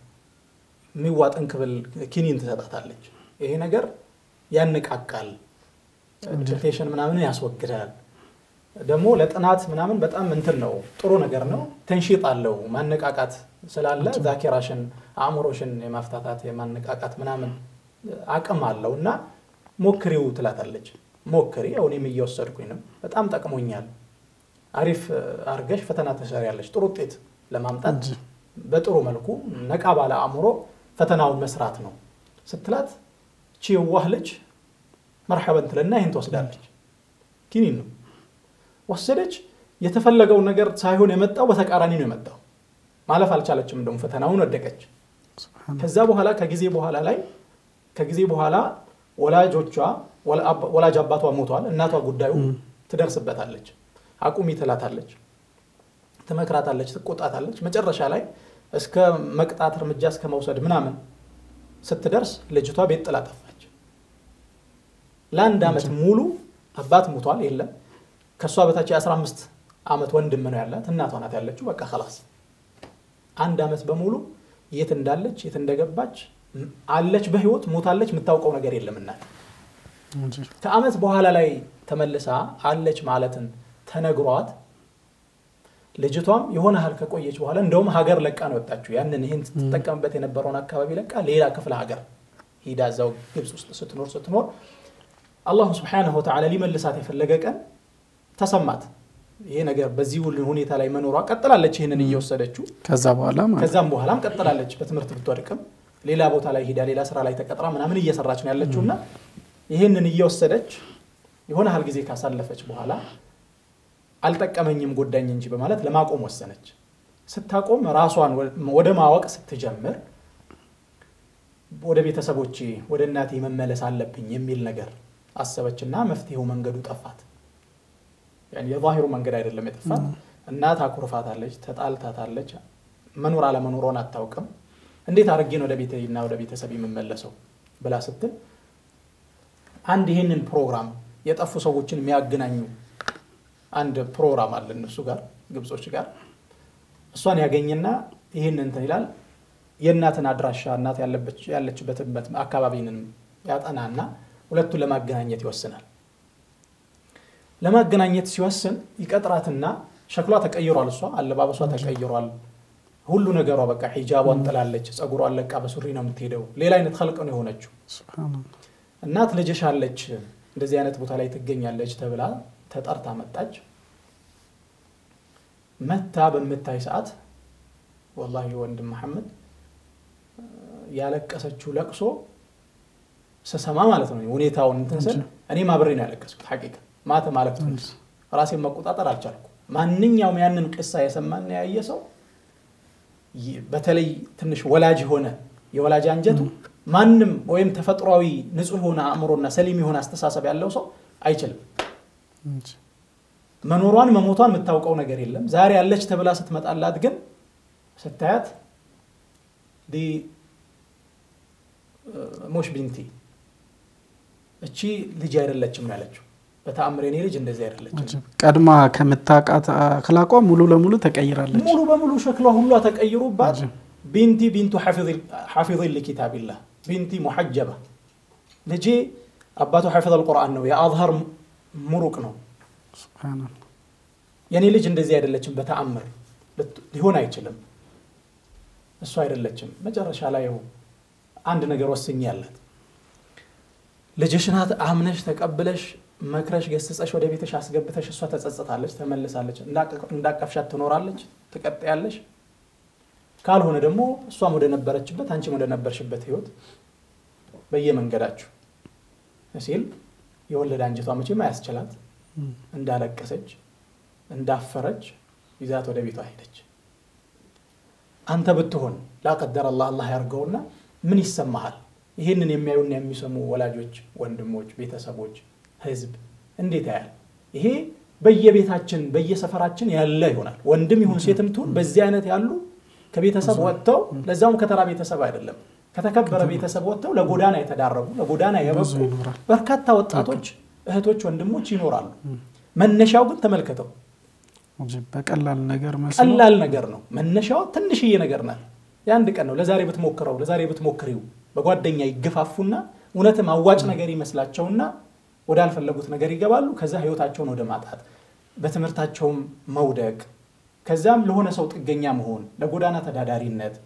የሚዋጥን ክብል ኪኒን ትሰጣታለች። ይሄ ነገር ያነቃቃል፣ ዲፕሬሽን ምናምን ያስወግዳል። ደግሞ ለጥናት ምናምን በጣም እንትን ነው፣ ጥሩ ነገር ነው። ተንሺጥ አለው ማነቃቃት ስላለ ዛኪራሽን አእምሮሽን የማፍታታት የማነቃቃት ምናምን አቅም አለው እና ሞክሪው ትላታለች። ሞክሪ፣ ያው እኔም እየወሰድኩኝ ነው፣ በጣም ጠቅሞኛል። አሪፍ አርገሽ ፈተና ትሰሪያለሽ። ጥሩ ውጤት ለማምጣት በጥሩ መልኩ ነቃ ባለ አእምሮ ፈተናውን መስራት ነው ስትላት ቺ የዋህ ልጅ መርሐበን ትልና ይህን ትወስዳለች። ኪኒን ነው ወሰደች። የተፈለገው ነገር ሳይሆን የመጣው በተቃራኒ ነው የመጣው። ማለፍ አልቻለችም። እንደውም ፈተናውን ወደቀች። ከዛ በኋላ ከጊዜ በኋላ ላይ ከጊዜ በኋላ ወላጆቿ ወላጅ አባቷ ሞቷል። እናቷ ጉዳዩ ትደርስበታለች። አቁሚ ትላታለች፣ ትመክራታለች፣ ትቆጣታለች። መጨረሻ ላይ እስከ መቅጣት እርምጃ እስከ መውሰድ ምናምን ስትደርስ ልጅቷ ቤት ጥላ ጠፋች። ለአንድ ዓመት ሙሉ አባት ሞቷል፣ የለም ከእሷ በታች የ15 ዓመት ወንድም ነው ያላት፣ እናቷ ናት ያለችው። በቃ ከላስ አንድ ዓመት በሙሉ የት እንዳለች የት እንደገባች አለች፣ በህይወት ሞታለች፣ የምታውቀው ነገር የለም እናት። ከዓመት በኋላ ላይ ተመልሳ አለች ማለትን ተነግሯት ልጅቷም የሆነ ያህል ከቆየች በኋላ እንደውም ሀገር ለቃ ነው ወጣችው። ያንን ይህን ስትጠቀምበት የነበረውን አካባቢ ለቃ ሌላ ክፍለ ሀገር ሂዳ እዛው ግብፅ ውስጥ ስትኖር ስትኖር አላሁ ስብሓነሁ ወተዓላ ሊመልሳት የፈለገ ቀን ተሰማት። ይሄ ነገር በዚህ ሁኔታ ላይ መኖሯ ቀጥላለች፣ ይህንን እየወሰደችው ከዛ በኋላ ከዛም በኋላም ቀጥላለች። በትምህርት ብትወድቅም ሌላ ቦታ ላይ ሂዳ ሌላ ስራ ላይ ተቀጥራ ምናምን እየሰራች ነው ያለችው እና ይህንን እየወሰደች የሆነ ያህል ጊዜ ካሳለፈች በኋላ አልጠቀመኝም ጎዳኝ እንጂ በማለት ለማቆም ወሰነች። ስታቆም ራሷን ወደ ማወቅ ስትጀምር ወደ ቤተሰቦቼ ወደ እናቴ መመለስ አለብኝ የሚል ነገር አሰበችና መፍትሄው መንገዱ ጠፋት። የዛሂሩ መንገድ አይደለም የጠፋት። እናት አኩርፋታለች፣ ተጣልታታለች፣ መኖር አለመኖሯን አታውቅም። እንዴት አድርጌን ወደ ቤቴና ወደ ቤተሰብ የምመለሰው ብላ ስትል አንድ ይህንን ፕሮግራም የጠፉ ሰዎችን የሚያገናኙ አንድ ፕሮግራም አለ እነሱ ጋር ግብጾች ጋር እሷን ያገኝና ይህን እንትን ይላል የእናትን አድራሻ እናት ያለችበትን አካባቢንም ያጠናና ሁለቱን ለማገናኘት ይወስናል። ለማገናኘት ሲወስን ይቀጥራትና ሸክሏ ተቀይሯል፣ እሷ አለባበሷ ተቀይሯል፣ ሁሉ ነገሯ በቃ ሂጃቧን ጥላለች፣ ጸጉሯን ለቃ በሱሪ ነው የምትሄደው። ሌላ አይነት ኸልቅ ነው የሆነችው። እናት ልጅሽ አለች እንደዚህ አይነት ቦታ ላይ ትገኛለች ተብላ ተጠርታ መጣች። መታ በምታይ ሰዓት ወላሂ ወንድም መሐመድ ያለቀሰችው ለቅሶ ስሰማ ማለት ነው ሁኔታውን እንትን ስል እኔም አብሬ ነው ያለቀስኩት። ሐቂቃ ማተ ማለት ነው ራሴን መቆጣጠር አልቻልኩ። ማንኛውም ያንን ቅሳ የሰማና ያየ ሰው በተለይ ትንሽ ወላጅ የሆነ የወላጅ አንጀቱ ማንም ወይም ተፈጥሯዊ ንጹህ የሆነ አእምሮና ሰሊም የሆነ አስተሳሰብ ያለው ሰው አይችልም። መኖሯን መሞቷን የምታውቀው ነገር የለም። ዛሬ ያለች ተብላ ስትመጣላት ግን ስታያት ሞሽ ቢንቲ እቺ ልጅ አይደለችም ያለችው። በተአምር የኔ ልጅ እንደዚህ አይደለችም። ቀድማ ከምታውቃት አክላቋ ሙሉ ለሙሉ ተቀይራለች። ሙሉ በሙሉ ሸክሏ ሁሏ ተቀይሮባት ቢንቲ ቢንቱ ሐፊظ ሊኪታቢላህ ቢንቲ ሙሐጀባ ልጄ አባቱ ሐፊظ አልቁርአን ነው፣ የአዝሀር ሙሩቅ ነው። የኔ ልጅ እንደዚህ አይደለችም፣ በተአምር ሊሆን አይችልም፣ እሱ አይደለችም። መጨረሻ ላይ አንድ ነገር ወስኝ ያለት ልጅሽ ናት አምነሽ ተቀብለሽ መክረሽ ገስጸሽ ወደ ቤትሽ አስገብተሽ እሷ ተጸጽታለች፣ ተመልሳለች፣ እንዳቀፍሻት ትኖራለች፣ ትቀጥያለሽ። ካልሆነ ደግሞ እሷም ወደ ነበረችበት አንቺም ወደ ነበርሽበት ህይወት በየመንገዳችሁ ሲል የወለደ አንጀቷ መቼም አያስችላት እንዳለቀሰች እንዳፈረች ይዛት ወደ ቤቷ ሄደች። አንተ ብትሆን ላቀደር አላህ አላህ ያርገውና ምን ይሰማሃል? ይህንን የሚያዩና የሚሰሙ ወላጆች፣ ወንድሞች፣ ቤተሰቦች፣ ህዝብ እንዴት ያያል? ይሄ በየቤታችን በየሰፈራችን ያለ ይሆናል። ወንድም ይሁን ሴትም ትሁን በዚህ አይነት ያሉ ከቤተሰብ ወጥተው ለዛውም ከተራ ቤተሰብ አይደለም ከተከበረ ቤተሰብ ወጥተው ለጎዳና የተዳረጉ ለጎዳና የበቁ በርካታ ወጣቶች እህቶች፣ ወንድሞች ይኖራሉ። መነሻው ግን ተመልከተው በቀላል ነገር ቀላል ነገር ነው። መነሻው ትንሽዬ ነገር ናት። የአንድ ቀን ነው። ለዛሬ ብትሞክረው ለዛሬ ብትሞክሪው በጓደኛ ይገፋፉና እውነትም አዋጭ ነገር ይመስላቸውና ወዳልፈለጉት ነገር ይገባሉ። ከዛ ህይወታቸውን ወደ ማጣት፣ በትምህርታቸውም መውደቅ፣ ከዚያም ለሆነ ሰው ጥገኛ መሆን፣ ለጎዳና ተዳዳሪነት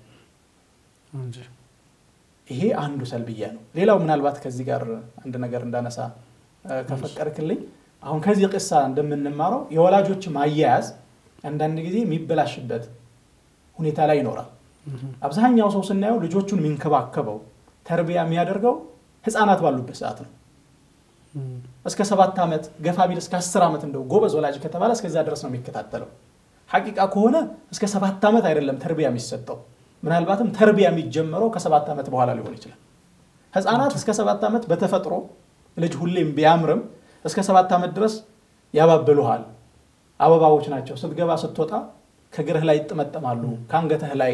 ይሄ አንዱ ሰልብያ ነው። ሌላው ምናልባት ከዚህ ጋር አንድ ነገር እንዳነሳ ከፈቀድክልኝ አሁን ከዚህ ቅሳ እንደምንማረው የወላጆች ማያያዝ አንዳንድ ጊዜ የሚበላሽበት ሁኔታ ላይ ይኖራል። አብዛኛው ሰው ስናየው ልጆቹን የሚንከባከበው ተርቢያ የሚያደርገው ህፃናት ባሉበት ሰዓት ነው። እስከ ሰባት ዓመት ገፋ ቢል እስከ አስር ዓመት እንደው ጎበዝ ወላጅ ከተባለ እስከዛ ድረስ ነው የሚከታተለው። ሐቂቃ ከሆነ እስከ ሰባት ዓመት አይደለም ተርቢያ የሚሰጠው ምናልባትም ተርቢያ የሚጀመረው ከሰባት ዓመት በኋላ ሊሆን ይችላል። ህፃናት እስከ ሰባት ዓመት በተፈጥሮ ልጅ ሁሌም ቢያምርም እስከ ሰባት ዓመት ድረስ ያባብሉሃል። አበባዎች ናቸው። ስትገባ ስትወጣ ከእግርህ ላይ ይጠመጠማሉ፣ ከአንገትህ ላይ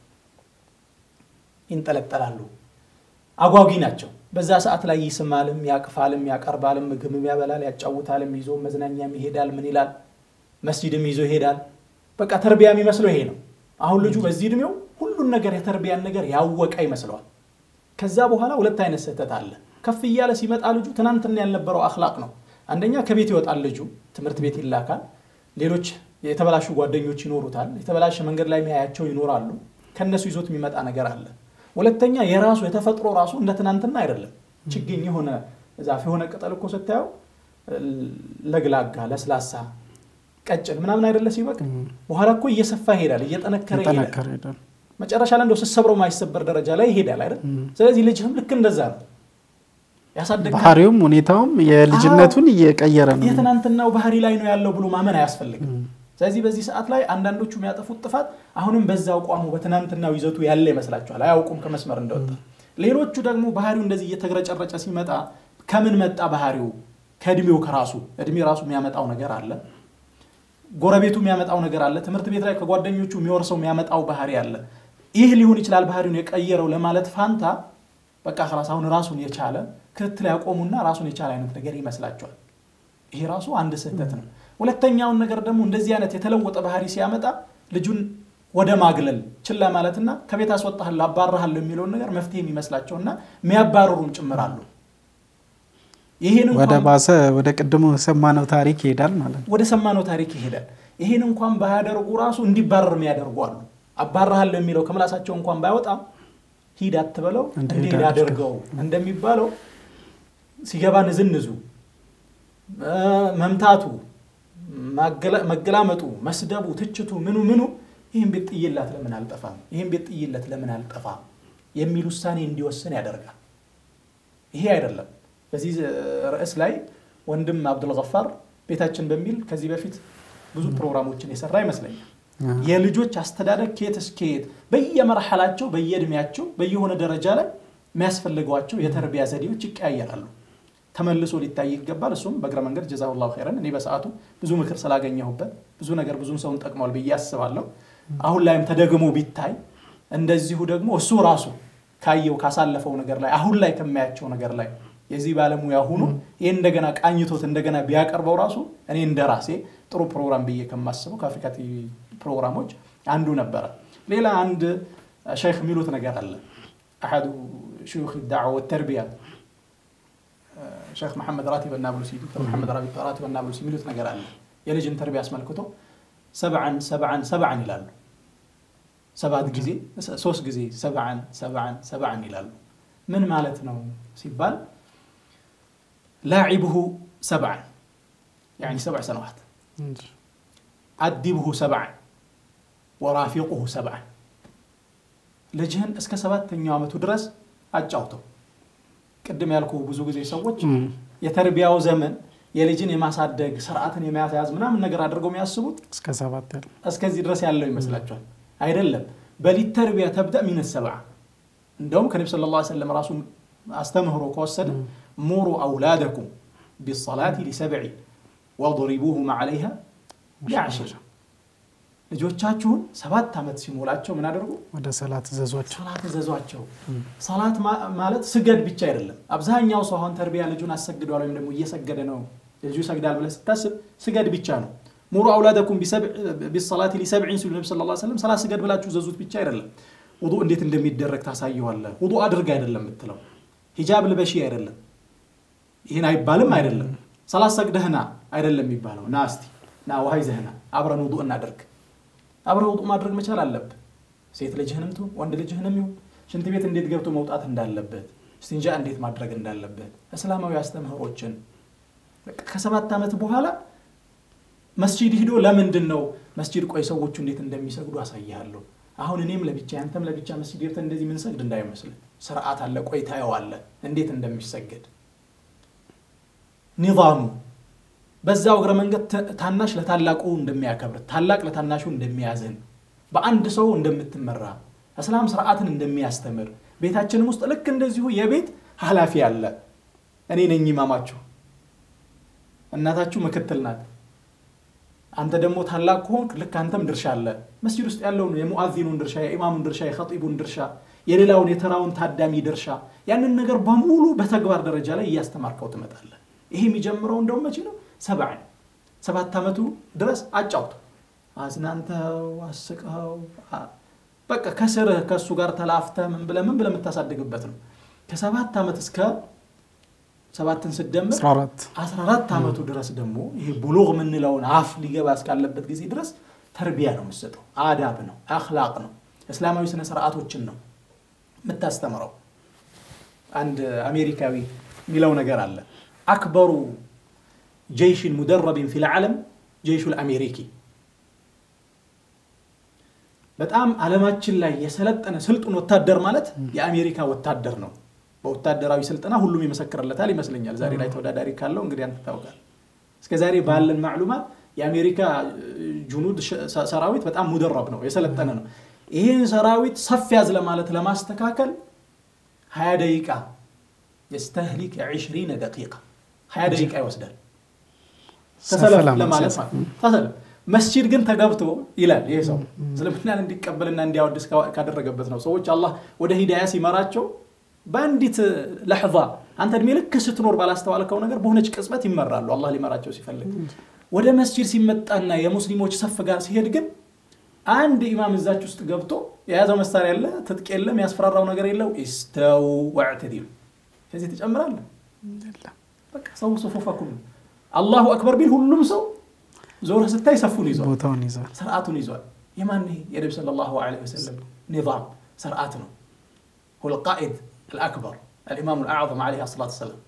ይንጠለጠላሉ። አጓጊ ናቸው። በዛ ሰዓት ላይ ይስማልም፣ ያቅፋልም፣ ያቀርባልም፣ ምግብም ያበላል፣ ያጫውታልም፣ ይዞ መዝናኛም ይሄዳል። ምን ይላል? መስጂድም ይዞ ይሄዳል። በቃ ተርቢያ የሚመስለው ይሄ ነው። አሁን ልጁ በዚህ እድሜው ሁሉን ነገር የተርቢያን ነገር ያወቀ ይመስለዋል። ከዛ በኋላ ሁለት አይነት ስህተት አለ። ከፍ እያለ ሲመጣ ልጁ ትናንትና ያልነበረው አክላቅ ነው። አንደኛ ከቤት ይወጣል ልጁ፣ ትምህርት ቤት ይላካል። ሌሎች የተበላሹ ጓደኞች ይኖሩታል። የተበላሸ መንገድ ላይ የሚያያቸው ይኖራሉ። ከእነሱ ይዞት የሚመጣ ነገር አለ። ሁለተኛ የራሱ የተፈጥሮ ራሱ እንደ ትናንትና አይደለም። ችግኝ የሆነ ዛፍ የሆነ ቅጠል እኮ ስታየው ለግላጋ፣ ለስላሳ፣ ቀጭን ምናምን አይደለ ሲበቅ በኋላ እኮ እየሰፋ ይሄዳል፣ እየጠነከረ ይሄዳል። መጨረሻ ላይ እንደው ስትሰብረው ማይሰበር ደረጃ ላይ ይሄዳል አይደል? ስለዚህ ልጅህም ልክ እንደዛ ነው ያሳደግ ባህሪውም ሁኔታውም የልጅነቱን እየቀየረ ነው። የትናንትናው ባህሪ ላይ ነው ያለው ብሎ ማመን አያስፈልግም። ስለዚህ በዚህ ሰዓት ላይ አንዳንዶቹ የሚያጠፉት ጥፋት አሁንም በዛው ቋሙ በትናንትናው ይዘቱ ያለ ይመስላቸዋል፣ አያውቁም ከመስመር እንደወጣ። ሌሎቹ ደግሞ ባህሪው እንደዚህ እየተግረጨረጨ ሲመጣ ከምን መጣ ባህሪው? ከእድሜው ከራሱ እድሜ ራሱ የሚያመጣው ነገር አለ፣ ጎረቤቱ የሚያመጣው ነገር አለ፣ ትምህርት ቤት ላይ ከጓደኞቹ የሚወርሰው የሚያመጣው ባህሪ አለ። ይህ ሊሆን ይችላል ባህሪውን የቀየረው ለማለት ፋንታ በቃ ራስ አሁን ራሱን የቻለ ክትትል ያቆሙና ራሱን የቻለ አይነት ነገር ይመስላቸዋል። ይሄ ራሱ አንድ ስህተት ነው። ሁለተኛውን ነገር ደግሞ እንደዚህ አይነት የተለወጠ ባህሪ ሲያመጣ ልጁን ወደ ማግለል ችላ ማለትና ከቤት አስወጣሃለሁ አባራሃለሁ የሚለውን ነገር መፍትሄ የሚመስላቸውና የሚያባረሩም ጭምራሉ። ይህን ወደ ባሰ ወደ ቅድሙ ሰማነው ታሪክ ይሄዳል ማለት ነው። ወደ ሰማነው ታሪክ ይሄዳል። ይህን እንኳን ባያደርጉ ራሱ እንዲባረር የሚያደርጉ አሉ። አባራሃለሁ የሚለው ከምላሳቸው እንኳን ባይወጣም ሂድ አትበለው እንዲሄድ አድርገው እንደሚባለው ሲገባ ንዝንዙ፣ መምታቱ፣ መገላመጡ፣ መስደቡ፣ ትችቱ፣ ምኑ ምኑ ይህን ቤት ጥይላት ለምን አልጠፋም፣ ይህን ቤት ጥይለት ለምን አልጠፋም የሚል ውሳኔ እንዲወስን ያደርጋል። ይሄ አይደለም። በዚህ ርዕስ ላይ ወንድም አብዱልገፋር ቤታችን በሚል ከዚህ በፊት ብዙ ፕሮግራሞችን የሰራ ይመስለኛል። የልጆች አስተዳደግ ከየት እስከ የት በየመርሐላቸው በየእድሜያቸው በየሆነ ደረጃ ላይ የሚያስፈልጓቸው የተርቢያ ዘዴዎች ይቀያየራሉ። ተመልሶ ሊታይ ይገባል። እሱም በእግረ መንገድ ጀዛሁላሁ ኸይረን እኔ በሰዓቱ ብዙ ምክር ስላገኘሁበት ብዙ ነገር ብዙን ሰውን ጠቅሟል ብዬ አስባለሁ። አሁን ላይም ተደግሞ ቢታይ እንደዚሁ ደግሞ እሱ ራሱ ካየው ካሳለፈው ነገር ላይ አሁን ላይ ከማያቸው ነገር ላይ የዚህ ባለሙያ ሆኖ ይህ እንደገና ቃኝቶት እንደገና ቢያቀርበው ራሱ እኔ እንደ ራሴ ጥሩ ፕሮግራም ብዬ ከማስበው ከአፍሪካ ቲቪ ፕሮግራሞች አንዱ ነበረ። ሌላ አንድ ሸይኽ የሚሉት ነገር አለ። አሐዱ ሽዩኽ ዳዕዋ ወተርቢያ ሼክ መሐመድ ራቲብ ናብሉሲ ዶክተር መሐመድ ራቲብ ናብሉሲ የሚሉት ነገር አለ። የልጅን ተርቢያ አስመልክቶ ሰብዓን ሰብዓን ሰብዓን ይላሉ። ሰባት ጊዜ ሶስት ጊዜ ሰብዓን ሰብዓን ሰብዓን ይላሉ። ምን ማለት ነው ሲባል ላዒብሁ ሰብዓን ያኒ ሰብዕ ሰነዋት አዲብሁ ሰብዓን ወራፊቁሁ ሰብዓን ልጅህን እስከ ሰባተኛው ዓመቱ ድረስ አጫውተው። ቅድም ያልኩ ብዙ ጊዜ ሰዎች የተርቢያው ዘመን የልጅን የማሳደግ ስርዓትን የመያዝ ምናምን ነገር አድርገው የሚያስቡት እስከ ሰባት ያለ እስከዚህ ድረስ ያለው ይመስላቸዋል። አይደለም። በሊት ተርቢያ ተብዳ ሚን ሰብዓ እንደውም ከነቢ ስለ ላ ሰለም ራሱ አስተምህሮ ከወሰደ ሙሩ አውላደኩም ቢሰላቲ ሊሰብዒ ወضሪቡሁም ዓለይሃ ሊዓሽር ልጆቻችሁን ሰባት ዓመት ሲሞላቸው ምን አደርጉ? ወደ ሰላት ዘዟቸው። ሰላት እዘዟቸው። ሰላት ማለት ስገድ ብቻ አይደለም። አብዛኛው ሰው አሁን ተርቢያ ልጁን አሰግደዋል ወይም ደግሞ እየሰገደ ነው ልጁ ይሰግዳል ብለህ ስታስብ ስገድ ብቻ ነው። ሙሩ አውላደኩም ቢሰላቲ ሊሰብዒን ሲሉ ነቢ ስለ ሰለም ሰላት ስገድ ብላችሁ ዘዙት ብቻ አይደለም። ውዱእ እንዴት እንደሚደረግ ታሳየዋለህ። ውዱእ አድርግ አይደለም የምትለው፣ ሂጃብ ልበሺ አይደለም፣ ይህን አይባልም አይደለም። ሰላት ሰግደህና አይደለም የሚባለው። ና እስቲ ና ውሃ ይዘህና አብረን ውዱእ እናደርግ አብረህ ውጡእ ማድረግ መቻል አለብህ። ሴት ልጅህንም ትሁን ወንድ ልጅህንም ይሁን ሽንት ቤት እንዴት ገብቶ መውጣት እንዳለበት፣ እስቲንጃ እንዴት ማድረግ እንዳለበት እስላማዊ አስተምህሮችን ከሰባት ዓመት በኋላ መስጂድ ሂዶ ለምንድን ነው መስጂድ ቆይ ሰዎቹ እንዴት እንደሚሰግዱ አሳይሃለሁ። አሁን እኔም ለብቻ አንተም ለብቻ መስጂድ ገብተን እንደዚህ ምንሰግድ እንዳይመስል ስርዓት አለ። ቆይ ታየዋለህ እንዴት እንደሚሰገድ ኒዛሙ በዛው እግረ መንገድ ታናሽ ለታላቁ እንደሚያከብር ታላቅ ለታናሹ እንደሚያዝን በአንድ ሰው እንደምትመራ እስላም ስርዓትን እንደሚያስተምር ቤታችንም ውስጥ ልክ እንደዚሁ የቤት ኃላፊ አለ። እኔ ነኝ ኢማማችሁ፣ እናታችሁ ምክትል ናት። አንተ ደግሞ ታላቅ ከሆንክ ልክ አንተም ድርሻ አለ። መስጂድ ውስጥ ያለውን የሙአዚኑን ድርሻ፣ የኢማሙን ድርሻ፣ የኸጢቡን ድርሻ፣ የሌላውን የተራውን ታዳሚ ድርሻ ያንን ነገር በሙሉ በተግባር ደረጃ ላይ እያስተማርከው ትመጣለህ። ይሄ የሚጀምረው እንደውም መቼ ነው? ሰብዓን ሰባት ዓመቱ ድረስ አጫውቱ፣ አዝናንተው፣ አስቀው በቃ ከስርህ ከእሱ ጋር ተላፍተህ ምን ብለህ ምን ብለህ የምታሳድግበት ነው። ከሰባት ዓመት እስከ ሰባትን ስደምር አስራ አራት ዓመቱ ድረስ ደግሞ ይሄ ቡሉግ የምንለውን አፍ ሊገባ እስካለበት ጊዜ ድረስ ተርቢያ ነው የምትሰጠው። አዳብ ነው፣ አክላቅ ነው፣ እስላማዊ ስነ ስርዓቶችን ነው የምታስተምረው። አንድ አሜሪካዊ የሚለው ነገር አለ አክበሩ ጀይሽን ሙደረቢን ፊል ዓለም ጀይሹ ልአሜሪኪ በጣም ዓለማችን ላይ የሰለጠነ ስልጡን ወታደር ማለት የአሜሪካ ወታደር ነው። በወታደራዊ ስልጠና ሁሉም ይመሰክርለታል ይመስለኛል። ዛሬ ላይ ተወዳዳሪ ካለው እንግዲህ አንተ ታውቃል። እስከ ዛሬ ባለን ማዕሉማት የአሜሪካ ጁኑድ ሰራዊት በጣም ሙደረብ ነው፣ የሰለጠነ ነው። ይህን ሰራዊት ሰፍ ያዝ ለማለት ለማስተካከል ሀያ ደቂቃ የስተህሊክ ዒሽሪነ ደቂቃ ሀያ ደቂቃ ይወስዳል ተሰለፍ ለማለት ማለት ተሰለፍ መስጂድ ግን ተገብቶ ይላል ይሄ ሰው እስልምናን እንዲቀበልና እንዲያወድስ ካደረገበት ነው። ሰዎች አላህ ወደ ሂዳያ ሲመራቸው በአንዲት ለሕዛ አንተ እድሜ ልክ ስትኖር ባላስተዋልከው ነገር በሆነች ቅጽበት ይመራሉ። አላህ ሊመራቸው ሲፈልግ ወደ መስጂድ ሲመጣና የሙስሊሞች ሰፍ ጋር ሲሄድ ግን አንድ ኢማም እዛች ውስጥ ገብቶ የያዘው መሳሪያ የለ፣ ትጥቅ የለ፣ የሚያስፈራራው ነገር የለው። ኢስተው ወዕተዲሉ ከዚህ ትጨምራለህ። በቃ ሰው ሱፉፈኩም አላሁ አክበር ቢል ሁሉም ሰው ዞረ ስታይ ሰፉን ይዟል፣ ቦታውን ይዟል፣ ስርዓቱን ይዟል። የማን ይሄ የነቢ ሰለላሁ ዐለይሂ ወሰለም ኒዛም ስርዓት ነው። ሁል ቃኢድ አልአክበር አልኢማሙ አልአዕዘም ዐለይሂ ሰላቱ ወሰላም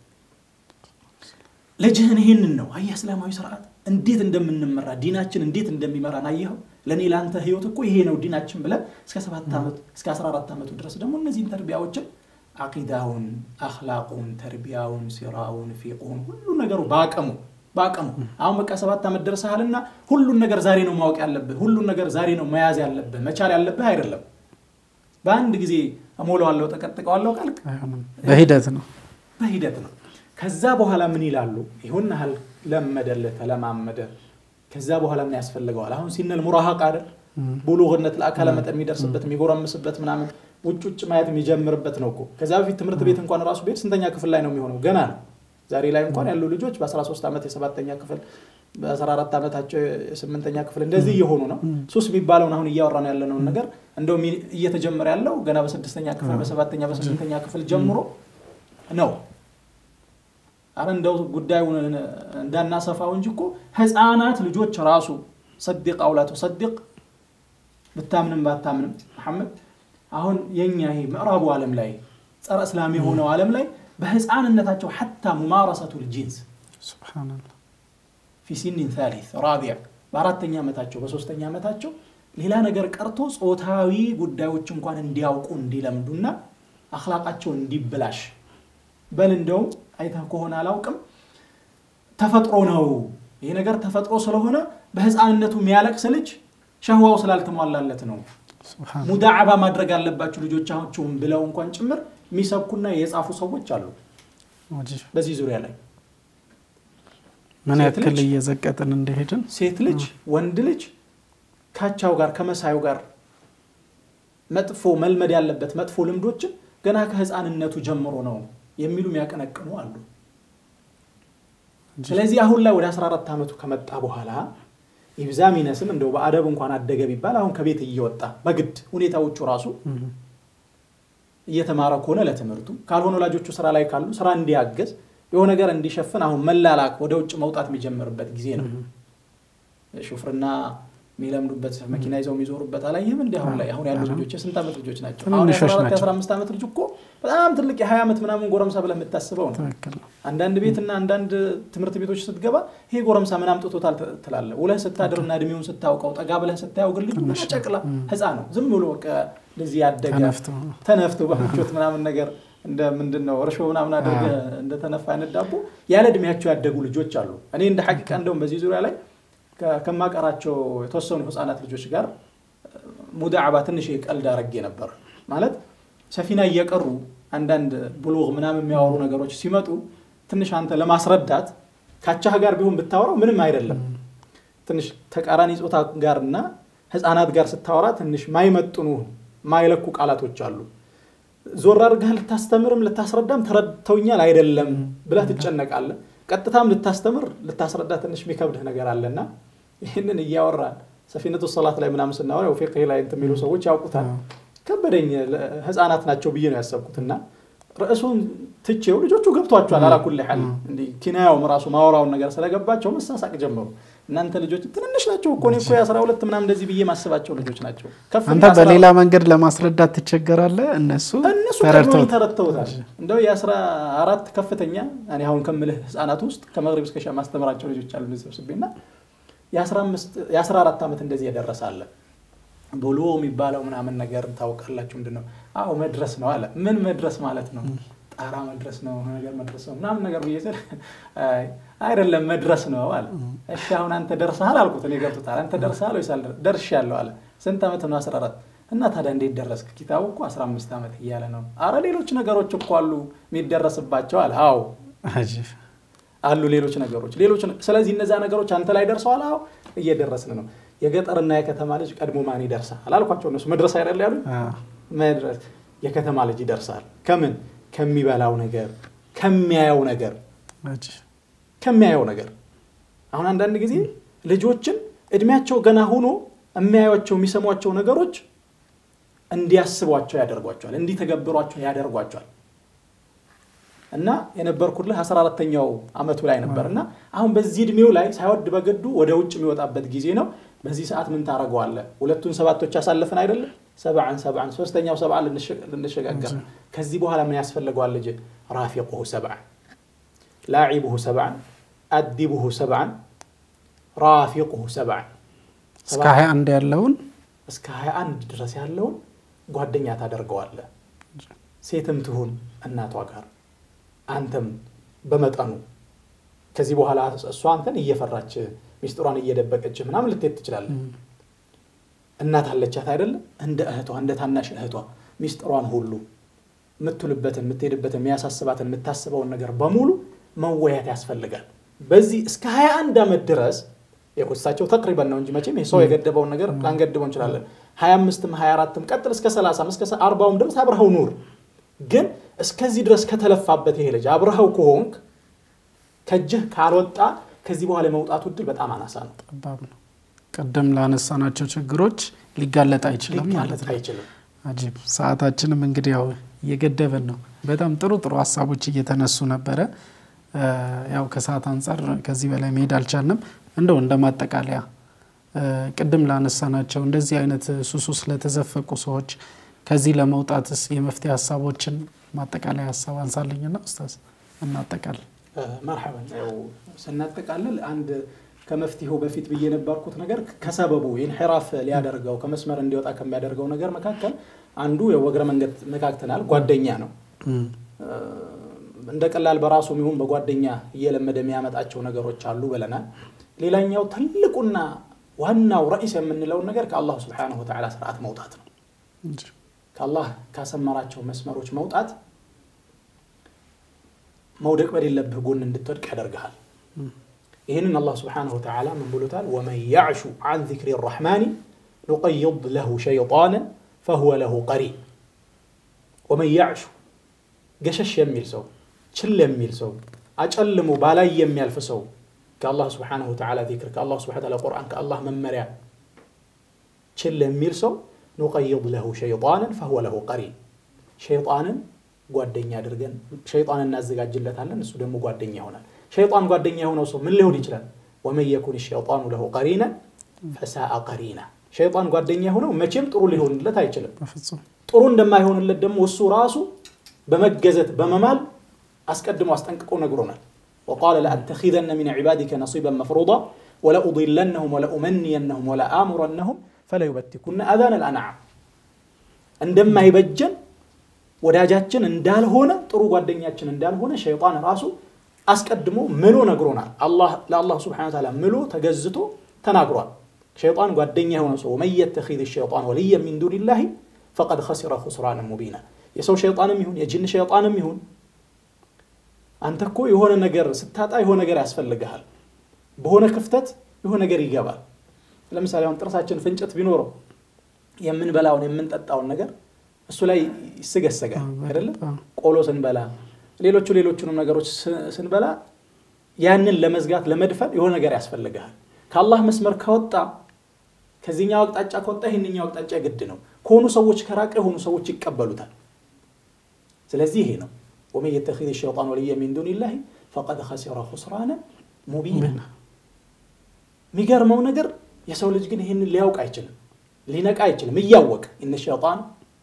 ልጅህን ይህንን ነው አየህ፣ እስላማዊ ስርዓት እንዴት እንደምንመራ ዲናችን እንዴት እንደሚመራን አየኸው። ለእኔ ለአንተ ህይወት እኮ ይሄ ነው ዲናችን ብለህ እስከ ሰባት ዓመት እስከ 14 ዓመቱ ድረስ ደግሞ እነዚህን ተርቢያዎችን አቂዳውን፣ አኽላቁን፣ ተርቢያውን፣ ሲራውን፣ ፊቁን ሁሉ ነገሩ በአቅሙ በአቅሙ አሁን በቃ ሰባት ዓመት ደርሰሃልና ሁሉን ነገር ዛሬ ነው ማወቅ ያለብህ፣ ሁሉን ነገር ዛሬ ነው መያዝ ያለብህ መቻል ያለብህ አይደለም። በአንድ ጊዜ እሞላዋለሁ ጠቀጥቀዋለሁ ካልክ በሂደት ነው በሂደት ነው። ከዛ በኋላ ምን ይላሉ? ይሁን ያህል ለመደልህ ተለማመደ። ከዛ በኋላ ምን ያስፈልገዋል? አሁን ሲነል ሙራሃቅ አይደል ቡሉግነት ለአካለ መጠን የሚደርስበት የሚጎረምስበት ምናምን ውጭ ውጭ ማየት የሚጀምርበት ነው እኮ። ከዛ በፊት ትምህርት ቤት እንኳን ራሱ ቤት ስንተኛ ክፍል ላይ ነው የሚሆነው? ገና ነው። ዛሬ ላይ እንኳን ያሉ ልጆች በ13 ዓመት የሰባተኛ ክፍል በ14 ዓመታቸው የስምንተኛ ክፍል እንደዚህ እየሆኑ ነው። ሱስ የሚባለውን አሁን እያወራ ነው ያለነውን ነገር እንደውም እየተጀመረ ያለው ገና በስድስተኛ ክፍል በሰባተኛ በስምንተኛ ክፍል ጀምሮ ነው። አረ እንደው ጉዳዩን እንዳናሰፋው እንጂ እኮ ህፃናት ልጆች ራሱ ሰዲቅ አውላቱ ሰዲቅ ብታምንም ባታምንም መሐመድ አሁን የኛ ይሄ ምዕራቡ ዓለም ላይ ጸረ እስላም የሆነው ዓለም ላይ በህፃንነታቸው ሐታ ሙማረሰቱል ጂንስ ሱብሃነላህ ፊ ሲኒን ታሊት ራቢዕ በአራተኛ ዓመታቸው በሶስተኛ ዓመታቸው ሌላ ነገር ቀርቶ ጾታዊ ጉዳዮች እንኳን እንዲያውቁ እንዲለምዱና አክላቃቸው እንዲበላሽ በል እንደውም አይተህ ከሆነ አላውቅም ተፈጥሮ ነው ይሄ ነገር ተፈጥሮ ስለሆነ በህፃንነቱ የሚያለቅስ ልጅ ሸህዋው ስላልተሟላለት ነው ሱብሃነላህ ሙዳዕባ ማድረግ አለባችሁ ልጆቻችሁን ብለው እንኳን ጭምር የሚሰብኩና የጻፉ ሰዎች አሉ ወጂህ በዚህ ዙሪያ ላይ ምን ሴት ያክል ልጅ እየዘቀጥን እንደሄድን ሴት ልጅ ወንድ ልጅ ካቻው ጋር ከመሳዩ ጋር መጥፎ መልመድ ያለበት መጥፎ ልምዶችን ገና ከህፃንነቱ ጀምሮ ነው የሚሉ የሚያቀነቅኑ አሉ ስለዚህ አሁን ላይ ወደ 14 ዓመቱ ከመጣ በኋላ ይብዛ ሚነስም እንደው በአደብ እንኳን አደገ ቢባል አሁን ከቤት እየወጣ በግድ ሁኔታዎቹ ራሱ እየተማረ ከሆነ ለትምህርቱ ካልሆነ ወላጆቹ ስራ ላይ ካሉ ስራ እንዲያገዝ የሆነ ነገር እንዲሸፍን አሁን መላላክ ወደ ውጭ መውጣት የሚጀምርበት ጊዜ ነው ሹፍርና የሚለምዱበት መኪና ይዘው የሚዞሩበት አላየህም እንዲ አሁን ላይ አሁን ያሉ ልጆች የስንት ዓመት ልጆች ናቸው አሁን ትንንሾች የ14 ናቸው። የ15 ዓመት ልጅ እኮ በጣም ትልቅ የ20 ዓመት ምናምን ጎረምሳ ብለህ የምታስበው ነው ትክክል ነው አንዳንድ ቤትና አንዳንድ ትምህርት ቤቶች ስትገባ ይሄ ጎረምሳ ምን አምጥቶታል ት- ትላለህ ውለህ ስታድርና እድሜውን ስታውቀው ጠጋ ብለህ ስታየው ግን ልጁ ትንሽ ገና ጨቅላ ህፃን ነው ዝም ብሎ በቃ እንደዚህ ያደገ ተነፍቶ ተነፍቶ በምቾት ምናምን ነገር እንደ ምንድን ነው እርሾ ምናምን አድርገህ እንደተነፋ አይነት ዳቦ ያለ እድሜያቸው ያደጉ ልጆች አሉ እኔ እንደ ሐቂቃ እንደውም በዚህ ዙሪያ ላይ ከ- ከማቀራቸው የተወሰኑ ህፃናት ልጆች ጋር ሙዳዕባ ትንሽ ቀልድ አረጌ ነበር ማለት ሰፊና እየቀሩ አንዳንድ ብሉግ ምናምን የሚያወሩ ነገሮች ሲመጡ ትንሽ አንተ ለማስረዳት ካቻህ ጋር ቢሆን ብታወራው ምንም አይደለም ትንሽ ተቃራኒ ጾታ ጋርና ህፃናት ጋር ስታወራ ትንሽ ማይመጥኑ ማይለኩ ቃላቶች አሉ ዞር አድርገህ ልታስተምርም ልታስረዳም ተረድተውኛል አይደለም ብለህ ትጨነቃለህ ቀጥታም ልታስተምር ልታስረዳ ትንሽ የሚከብድህ ነገር አለና ይህንን እያወራን ሰፊነቱ ሰላት ላይ ምናምን ስናወራ ያው ፊቅህ ላይ እንትን የሚሉ ሰዎች ያውቁታል ከበደኝ ለ- ህፃናት ናቸው ብዬ ነው ያሰብኩትና ርዕሱን ትቼው ልጆቹ ገብቷቸዋል አላኩል ሐል እንዲህ ኪናያውም ራሱ ማወራውን ነገር ስለገባቸው መሳሳቅ ጀመሩ እናንተ ልጆች ትንንሽ ናቸው እኮ እኔ እኮ የአስራ ሁለት ምናምን እንደዚህ ብዬ ማስባቸው ልጆች ናቸው ከፍ አንተ ብዬ አስራ በሌላ መንገድ ለማስረዳት ትቸገራለህ እነሱ እነሱ ቀድመው ተረድተውት ተረድተውታል እንደው የአስራ አራት ከፍተኛ እኔ አሁን ከምልህ ህፃናት ውስጥ ከመግሪብ እስከ ሻ ማስተምራቸው ልጆች አሉ ሰብስቤና የአስራ አራት ዓመት እንደዚህ የደረሰ አለ ብሎ የሚባለው ምናምን ነገር ታውቃላችሁ ምንድን ነው አዎ መድረስ ነው አለ ምን መድረስ ማለት ነው ጣራ መድረስ ነው ነገር መድረስ ነው ምናምን ነገር ብዬ ስል አይ አይደለም መድረስ ነው አለ እሺ አሁን አንተ ደርሰሃል አልኩት እኔ ገብቶታል አንተ ደርሰሃል ወይስ አልደረ- ደርሻለሁ አለ ስንት ዓመት ነው 14 እና ታዲያ እንዴት ደረስክ ኪታቡ እኮ 15 ዓመት እያለ ነው አረ ሌሎች ነገሮች እኮ አሉ የሚደረስባቸው አለ አዎ አጂብ አሉ ሌሎች ነገሮች ሌሎች ነ- ስለዚህ እነዛ ነገሮች አንተ ላይ ደርሰዋል አዎ እየደረስን ነው የገጠርና የከተማ ልጅ ቀድሞ ማን ይደርሳል አላልኳቸው እነሱ መድረስ አይደል ያሉ አዎ። መድረስ የከተማ ልጅ ይደርሳል ከምን ከሚበላው ነገር ከሚያየው ነገር አጂብ ከሚያየው ነገር አሁን አንዳንድ ጊዜ ልጆችን እድሜያቸው ገና ሆኖ የሚያዩቸው የሚሰሟቸው ነገሮች እንዲያስቧቸው ያደርጓቸዋል እንዲተገብሯቸው ያደርጓቸዋል እና የነበርኩልህ 14ተኛው አመቱ ላይ ነበር እና አሁን በዚህ እድሜው ላይ ሳይወድ በግዱ ወደ ውጭ የሚወጣበት ጊዜ ነው በዚህ ሰዓት ምን ታደርገዋለህ ሁለቱን ሰባቶች ያሳለፍን አይደለም ሰብዓን ሰብዓን ሶስተኛው ሰብዓን ልንሸጋገር ከዚህ በኋላ ምን ያስፈልገዋል ልጅ ራፊቁሁ ሰብዓን ላዒቡሁ ሰብዓን አዲቡሁ ሰብዓን ራፊቁሁ ሰብዓን እስከ 21 ያለውን እስከ 21 ድረስ ያለውን ጓደኛ ታደርገዋለህ ሴትም ትሁን እናቷ ጋር አንተም በመጠኑ ከዚህ በኋላ እሷ አንተን እየፈራች ሚስጥሯን እየደበቀች ምናምን ልትሄድ ትችላለህ እናት አለቻት አይደለም እንደ እህቷ እንደ ታናሽ እህቷ ሚስጥሯን ሁሉ የምትውልበትን የምትሄድበትን የሚያሳስባትን የምታስበውን ነገር በሙሉ መወያት ያስፈልጋል። በዚህ እስከ 21 ዓመት ድረስ ያው እሳቸው ተቅሪበን ነው እንጂ መቼም ይሄ ሰው የገደበውን ነገር ላንገድበው እንችላለን። 25ም 24ም ቀጥል እስከ 30 እስከ 40ም ድረስ አብረኸው ኑር። ግን እስከዚህ ድረስ ከተለፋበት ይሄ ልጅ አብረኸው ከሆንክ ከእጅህ ካልወጣ ከዚህ በኋላ የመውጣቱ እድል በጣም አናሳ ነው። ጠባብ ነው። ቅድም ላነሳናቸው ችግሮች ሊጋለጥ አይችልም ማለት ሊጋለጥ ነው። አይችልም። አጂብ። ሰዓታችንም እንግዲህ ያው እየገደበን ነው። በጣም ጥሩ ጥሩ ሀሳቦች እየተነሱ ነበረ። እ፣ ያው ከሰዓት አንጻር ከዚህ በላይ መሄድ አልቻልንም። እንደው እንደ ማጠቃለያ እ፣ ቅድም ላነሳናቸው እንደዚህ አይነት ሱሱ ስለተዘፈቁ ሰዎች ከዚህ ለመውጣትስ የመፍትሄ ሀሳቦችን ማጠቃለያ ሀሳብ አንሳልኝና ኡስታዝ እናጠቃል። መርሐበን ያው ስናጠቃልል አንድ ከመፍትሄው በፊት ብዬ የነበርኩት ነገር ከሰበቡ ኢንሒራፍ ሊያደርገው ከመስመር እንዲወጣ ከሚያደርገው ነገር መካከል አንዱ የወግረ መንገድ መካክተናል ጓደኛ ነው። እንደ ቀላል በራሱ ይሁን በጓደኛ እየለመደ የሚያመጣቸው ነገሮች አሉ ብለናል። ሌላኛው ትልቁና ዋናው ረኢስ የምንለውን ነገር ከአላሁ ስብሓነሁ ወተዓላ ስርዓት መውጣት ነው። ከአላህ ካሰመራቸው መስመሮች መውጣት መውደቅ በሌለብህ ጎን እንድትወድቅ ያደርግሃል። ይህንን አላህ ስብሓነሁ ወተዓላ ምን ብሎታል? ወመን ያዕሹ አን ዚክሪ ረሕማኒ ኑቀይድ ለሁ ሸይጣንን ፈሁወ ለሁ ቀሪን። ወመን ያዕሹ ገሸሽ የሚል ሰው፣ ችል የሚል ሰው፣ አጨልሞ ባላይ የሚያልፍ ሰው ከአላህ ስብሓነሁ ወተዓላ ዚክር ከአላህ ስብሓነሁ ወተዓላ ቁርአን ከአላህ መመሪያ ችል የሚል ሰው ኑቀይድ ለሁ ሸይጣንን ፈሁወ ለሁ ቀሪን ሸይጣንን ጓደኛ አድርገን ሸይጣን እናዘጋጅለታለን፣ እሱ ደግሞ ጓደኛ ይሆናል። ሸይጣን ጓደኛ የሆነው ሰው ምን ሊሆን ይችላል? ወመን የኩን ሸይጣኑ ለሁ ቀሪነን ፈሳአ ቀሪና። ሸይጣን ጓደኛ የሆነው መቼም ጥሩ ሊሆንለት አይችልም። በፍጹም ጥሩ እንደማይሆንለት ደግሞ እሱ ራሱ በመገዘት በመማል አስቀድሞ አስጠንቅቆ ነግሮናል። ወቃለ ለአተኪዘነ ሚን ዒባዲከ ነሲበን መፍሩዳ ወለኡضለነሁም ወለኡመንየነሁም ወለአሙረነሁም ፈለዩበቲኩነ አዛነ ልአንዓም እንደማይበጀን ወዳጃችን እንዳልሆነ ጥሩ ጓደኛችን እንዳልሆነ ሸይጣን ራሱ አስቀድሞ ምሎ ነግሮናል። ለአላህ ስብሐነሁ ወተዓላ ምሎ ተገዝቶ ተናግሯል። ሸይጣን ጓደኛ የሆነ ሰው ወመን የተኺዝ ሸይጣን ወልየ ሚን ዱኒላሂ ፈቀድ ኸሲረ ኹስራንን ሙቢና። የሰው ሸይጣንም ይሁን የጅን ሸይጣንም ይሁን አንተ እኮ የሆነ ነገር ስታጣ የሆነ ነገር ያስፈልግሃል። በሆነ ክፍተት የሆነ ነገር ይገባል። ለምሳሌ አሁን ጥርሳችን ፍንጭት ቢኖረው የምንበላውን የምንጠጣውን ነገር እሱ ላይ ይስገሰጋል አይደለም። ቆሎ ስንበላ ሌሎቹ ሌሎቹንም ነገሮች ስንበላ ያንን ለመዝጋት ለመድፈን የሆነ ነገር ያስፈልግሃል። ከአላህ መስመር ከወጣ ከዚህኛው አቅጣጫ ከወጣ ይህንኛው አቅጣጫ ግድ ነው። ከሆኑ ሰዎች ከራቀ የሆኑ ሰዎች ይቀበሉታል። ስለዚህ ይሄ ነው ወመን የተኺዝ ሸይጣን ወልየ ሚን ዱኒላሂ ፈቀድ ኸሲረ ኹስራነን ሙቢና። የሚገርመው ነገር የሰው ልጅ ግን ይህንን ሊያውቅ አይችልም፣ ሊነቃ አይችልም። እያወቅ እነ ሸይጣን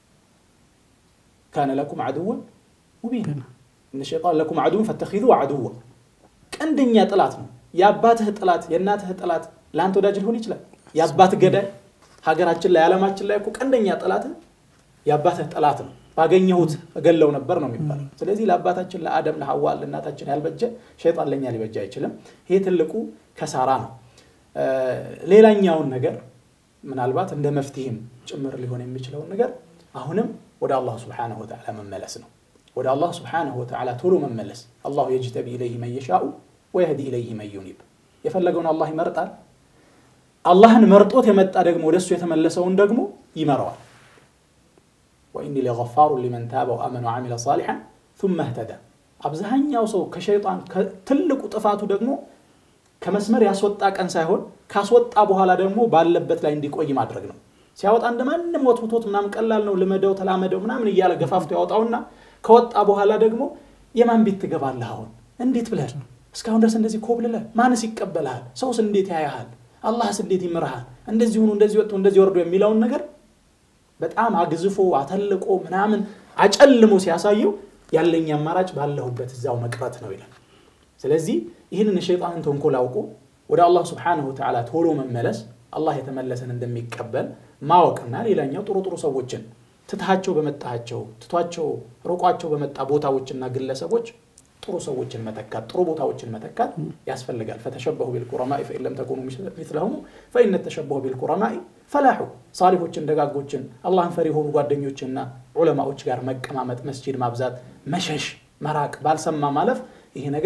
ካነ ለኩም አድወን ሙቢና እነ ሸይጣን ለኩም አድወን ፈተኺዙ አድወ ቀንደኛ ጥላት ነው። የአባትህ ጥላት የእናትህ ጥላት ለአንተ ወዳጅ ሊሆን ይችላል። የአባት ገዳይ ሀገራችን ላይ ዓለማችን ላይ እኮ ቀንደኛ ጥላትህ የአባትህ ጥላት ነው። ባገኘሁት እገለው ነበር ነው የሚባለው። ስለዚህ ለአባታችን ለአደም ለሐዋ ለእናታችን ያልበጀ ሸይጣን ለእኛ ሊበጀ አይችልም። ይሄ ትልቁ ከሳራ ነው። ሌላኛውን ነገር ምናልባት እንደ መፍትሄም ጭምር ሊሆን የሚችለውን ነገር አሁንም ወደ አላህ ስብሓነሁ ወተዓላ መመለስ ነው። ወደ አላህ ስብሓነሁ ወተዓላ ቶሎ መመለስ። አላሁ የጅተቢ ኢለይህ መን የሻኡ ወየህዲ ኢለይህ መን ዩኒብ። የፈለገውን አላህ ይመርጣል። አላህን መርጦት የመጣ ደግሞ ወደሱ የተመለሰውን ደግሞ ይመራዋል። ወኢኒ ለገፋሩ ሊመን ታበ ወአመነ ወዓሚለ ሳሊሐን ثመ እህተዳ። አብዛኛው ሰው ከሸይጣን ትልቁ ጥፋቱ ደግሞ ከመስመር ያስወጣ ቀን ሳይሆን ካስወጣ በኋላ ደግሞ ባለበት ላይ እንዲቆይ ማድረግ ነው። ሲያወጣ እንደ ማንም ወትውቶት ምናምን ቀላል ነው ልመደው ተላመደው ምናምን እያለ ገፋፍቶ ያወጣውና ከወጣ በኋላ ደግሞ የማን ቤት ትገባለህ? አሁን እንዴት ብለህ እስካሁን ድረስ እንደዚህ ኮብልለህ ማንስ ይቀበልሃል? ሰውስ እንዴት ያያሃል? አላህስ እንዴት ይምርሃል? እንደዚህ ሁኑ፣ እንደዚህ ወጡ፣ እንደዚህ ወርዶ የሚለውን ነገር በጣም አግዝፎ አተልቆ ምናምን አጨልሞ ሲያሳየው ያለኝ አማራጭ ባለሁበት እዛው መቅረት ነው ይላል። ስለዚህ ይህንን የሸይጣንን ተንኮል አውቆ ወደ አላህ ስብሓነሁ ወተዓላ ቶሎ መመለስ አላህ የተመለሰን እንደሚቀበል ማወቅና ሌላኛው ጥሩ ጥሩ ሰዎችን ትታቸው በመጣቸው ትቷቸው ርቋቸው በመጣ ቦታዎችና ግለሰቦች ጥሩ ሰዎችን መተካት ጥሩ ቦታዎችን መተካት ያስፈልጋል። ፈተሸበሁ ቢልኩረማኢ ፈኢን ለም ተኩኑ ሚስለሁም ፈኢነ ተሸበሁ ቢልኩረማኢ ፈላሑ። ሳሊሖችን ደጋጎችን አላህን ፈሪ የሆኑ ጓደኞችና ዑለማዎች ጋር መቀማመጥ፣ መስጂድ ማብዛት፣ መሸሽ፣ መራቅ፣ ባልሰማ ማለፍ ይሄ ነገር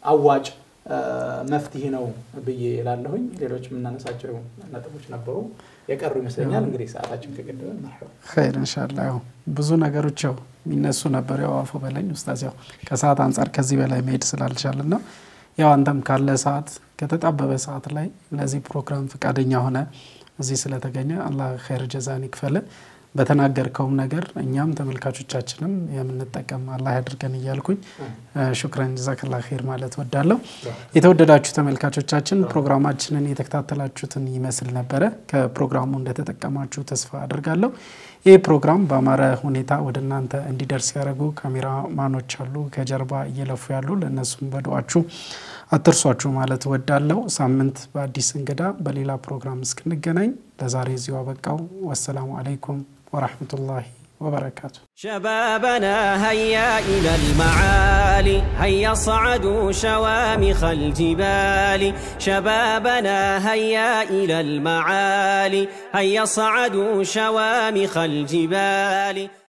አዋጭ መፍትሄ ነው ብዬ ላለሁኝ። ሌሎች የምናነሳቸው ነጥቦች ነበሩ የቀሩ ይመስለኛል። እንግዲህ ሰዓታችን ከገደበ ኸይር እንሻላ። ያው ብዙ ነገሮች ያው የሚነሱ ነበር። ያው አፎ በለኝ ኡስታዝ፣ ያው ከሰዓት አንጻር ከዚህ በላይ መሄድ ስላልቻልን ነው። ያው አንተም ካለ ሰዓት ከተጣበበ ሰዓት ላይ ለዚህ ፕሮግራም ፈቃደኛ ሆነ እዚህ ስለተገኘ አላህ ኸይር ጀዛን ይክፈል። በተናገርከውም ነገር እኛም ተመልካቾቻችንም የምንጠቀም አላህ ያድርገን እያልኩኝ ሹክረን ጀዛከላ ኸይር ማለት ወዳለሁ። የተወደዳችሁ ተመልካቾቻችን ፕሮግራማችንን የተከታተላችሁትን ይመስል ነበረ። ከፕሮግራሙ እንደተጠቀማችሁ ተስፋ አድርጋለሁ። ይህ ፕሮግራም በአማረ ሁኔታ ወደ እናንተ እንዲደርስ ያደረጉ ካሜራማኖች አሉ፣ ከጀርባ እየለፉ ያሉ ለእነሱም በዱዓችሁ አትርሷችሁ ማለት ወዳለው። ሳምንት በአዲስ እንግዳ በሌላ ፕሮግራም እስክንገናኝ ለዛሬ እዚሁ አበቃው። ወሰላሙ አለይኩም ወራህመቱላሂ وبركاته شبابنا هيا إلى المعالي هيا صعدوا شوامخ الجبال شبابنا هيا إلى المعالي هيا صعدوا شوامخ الجبال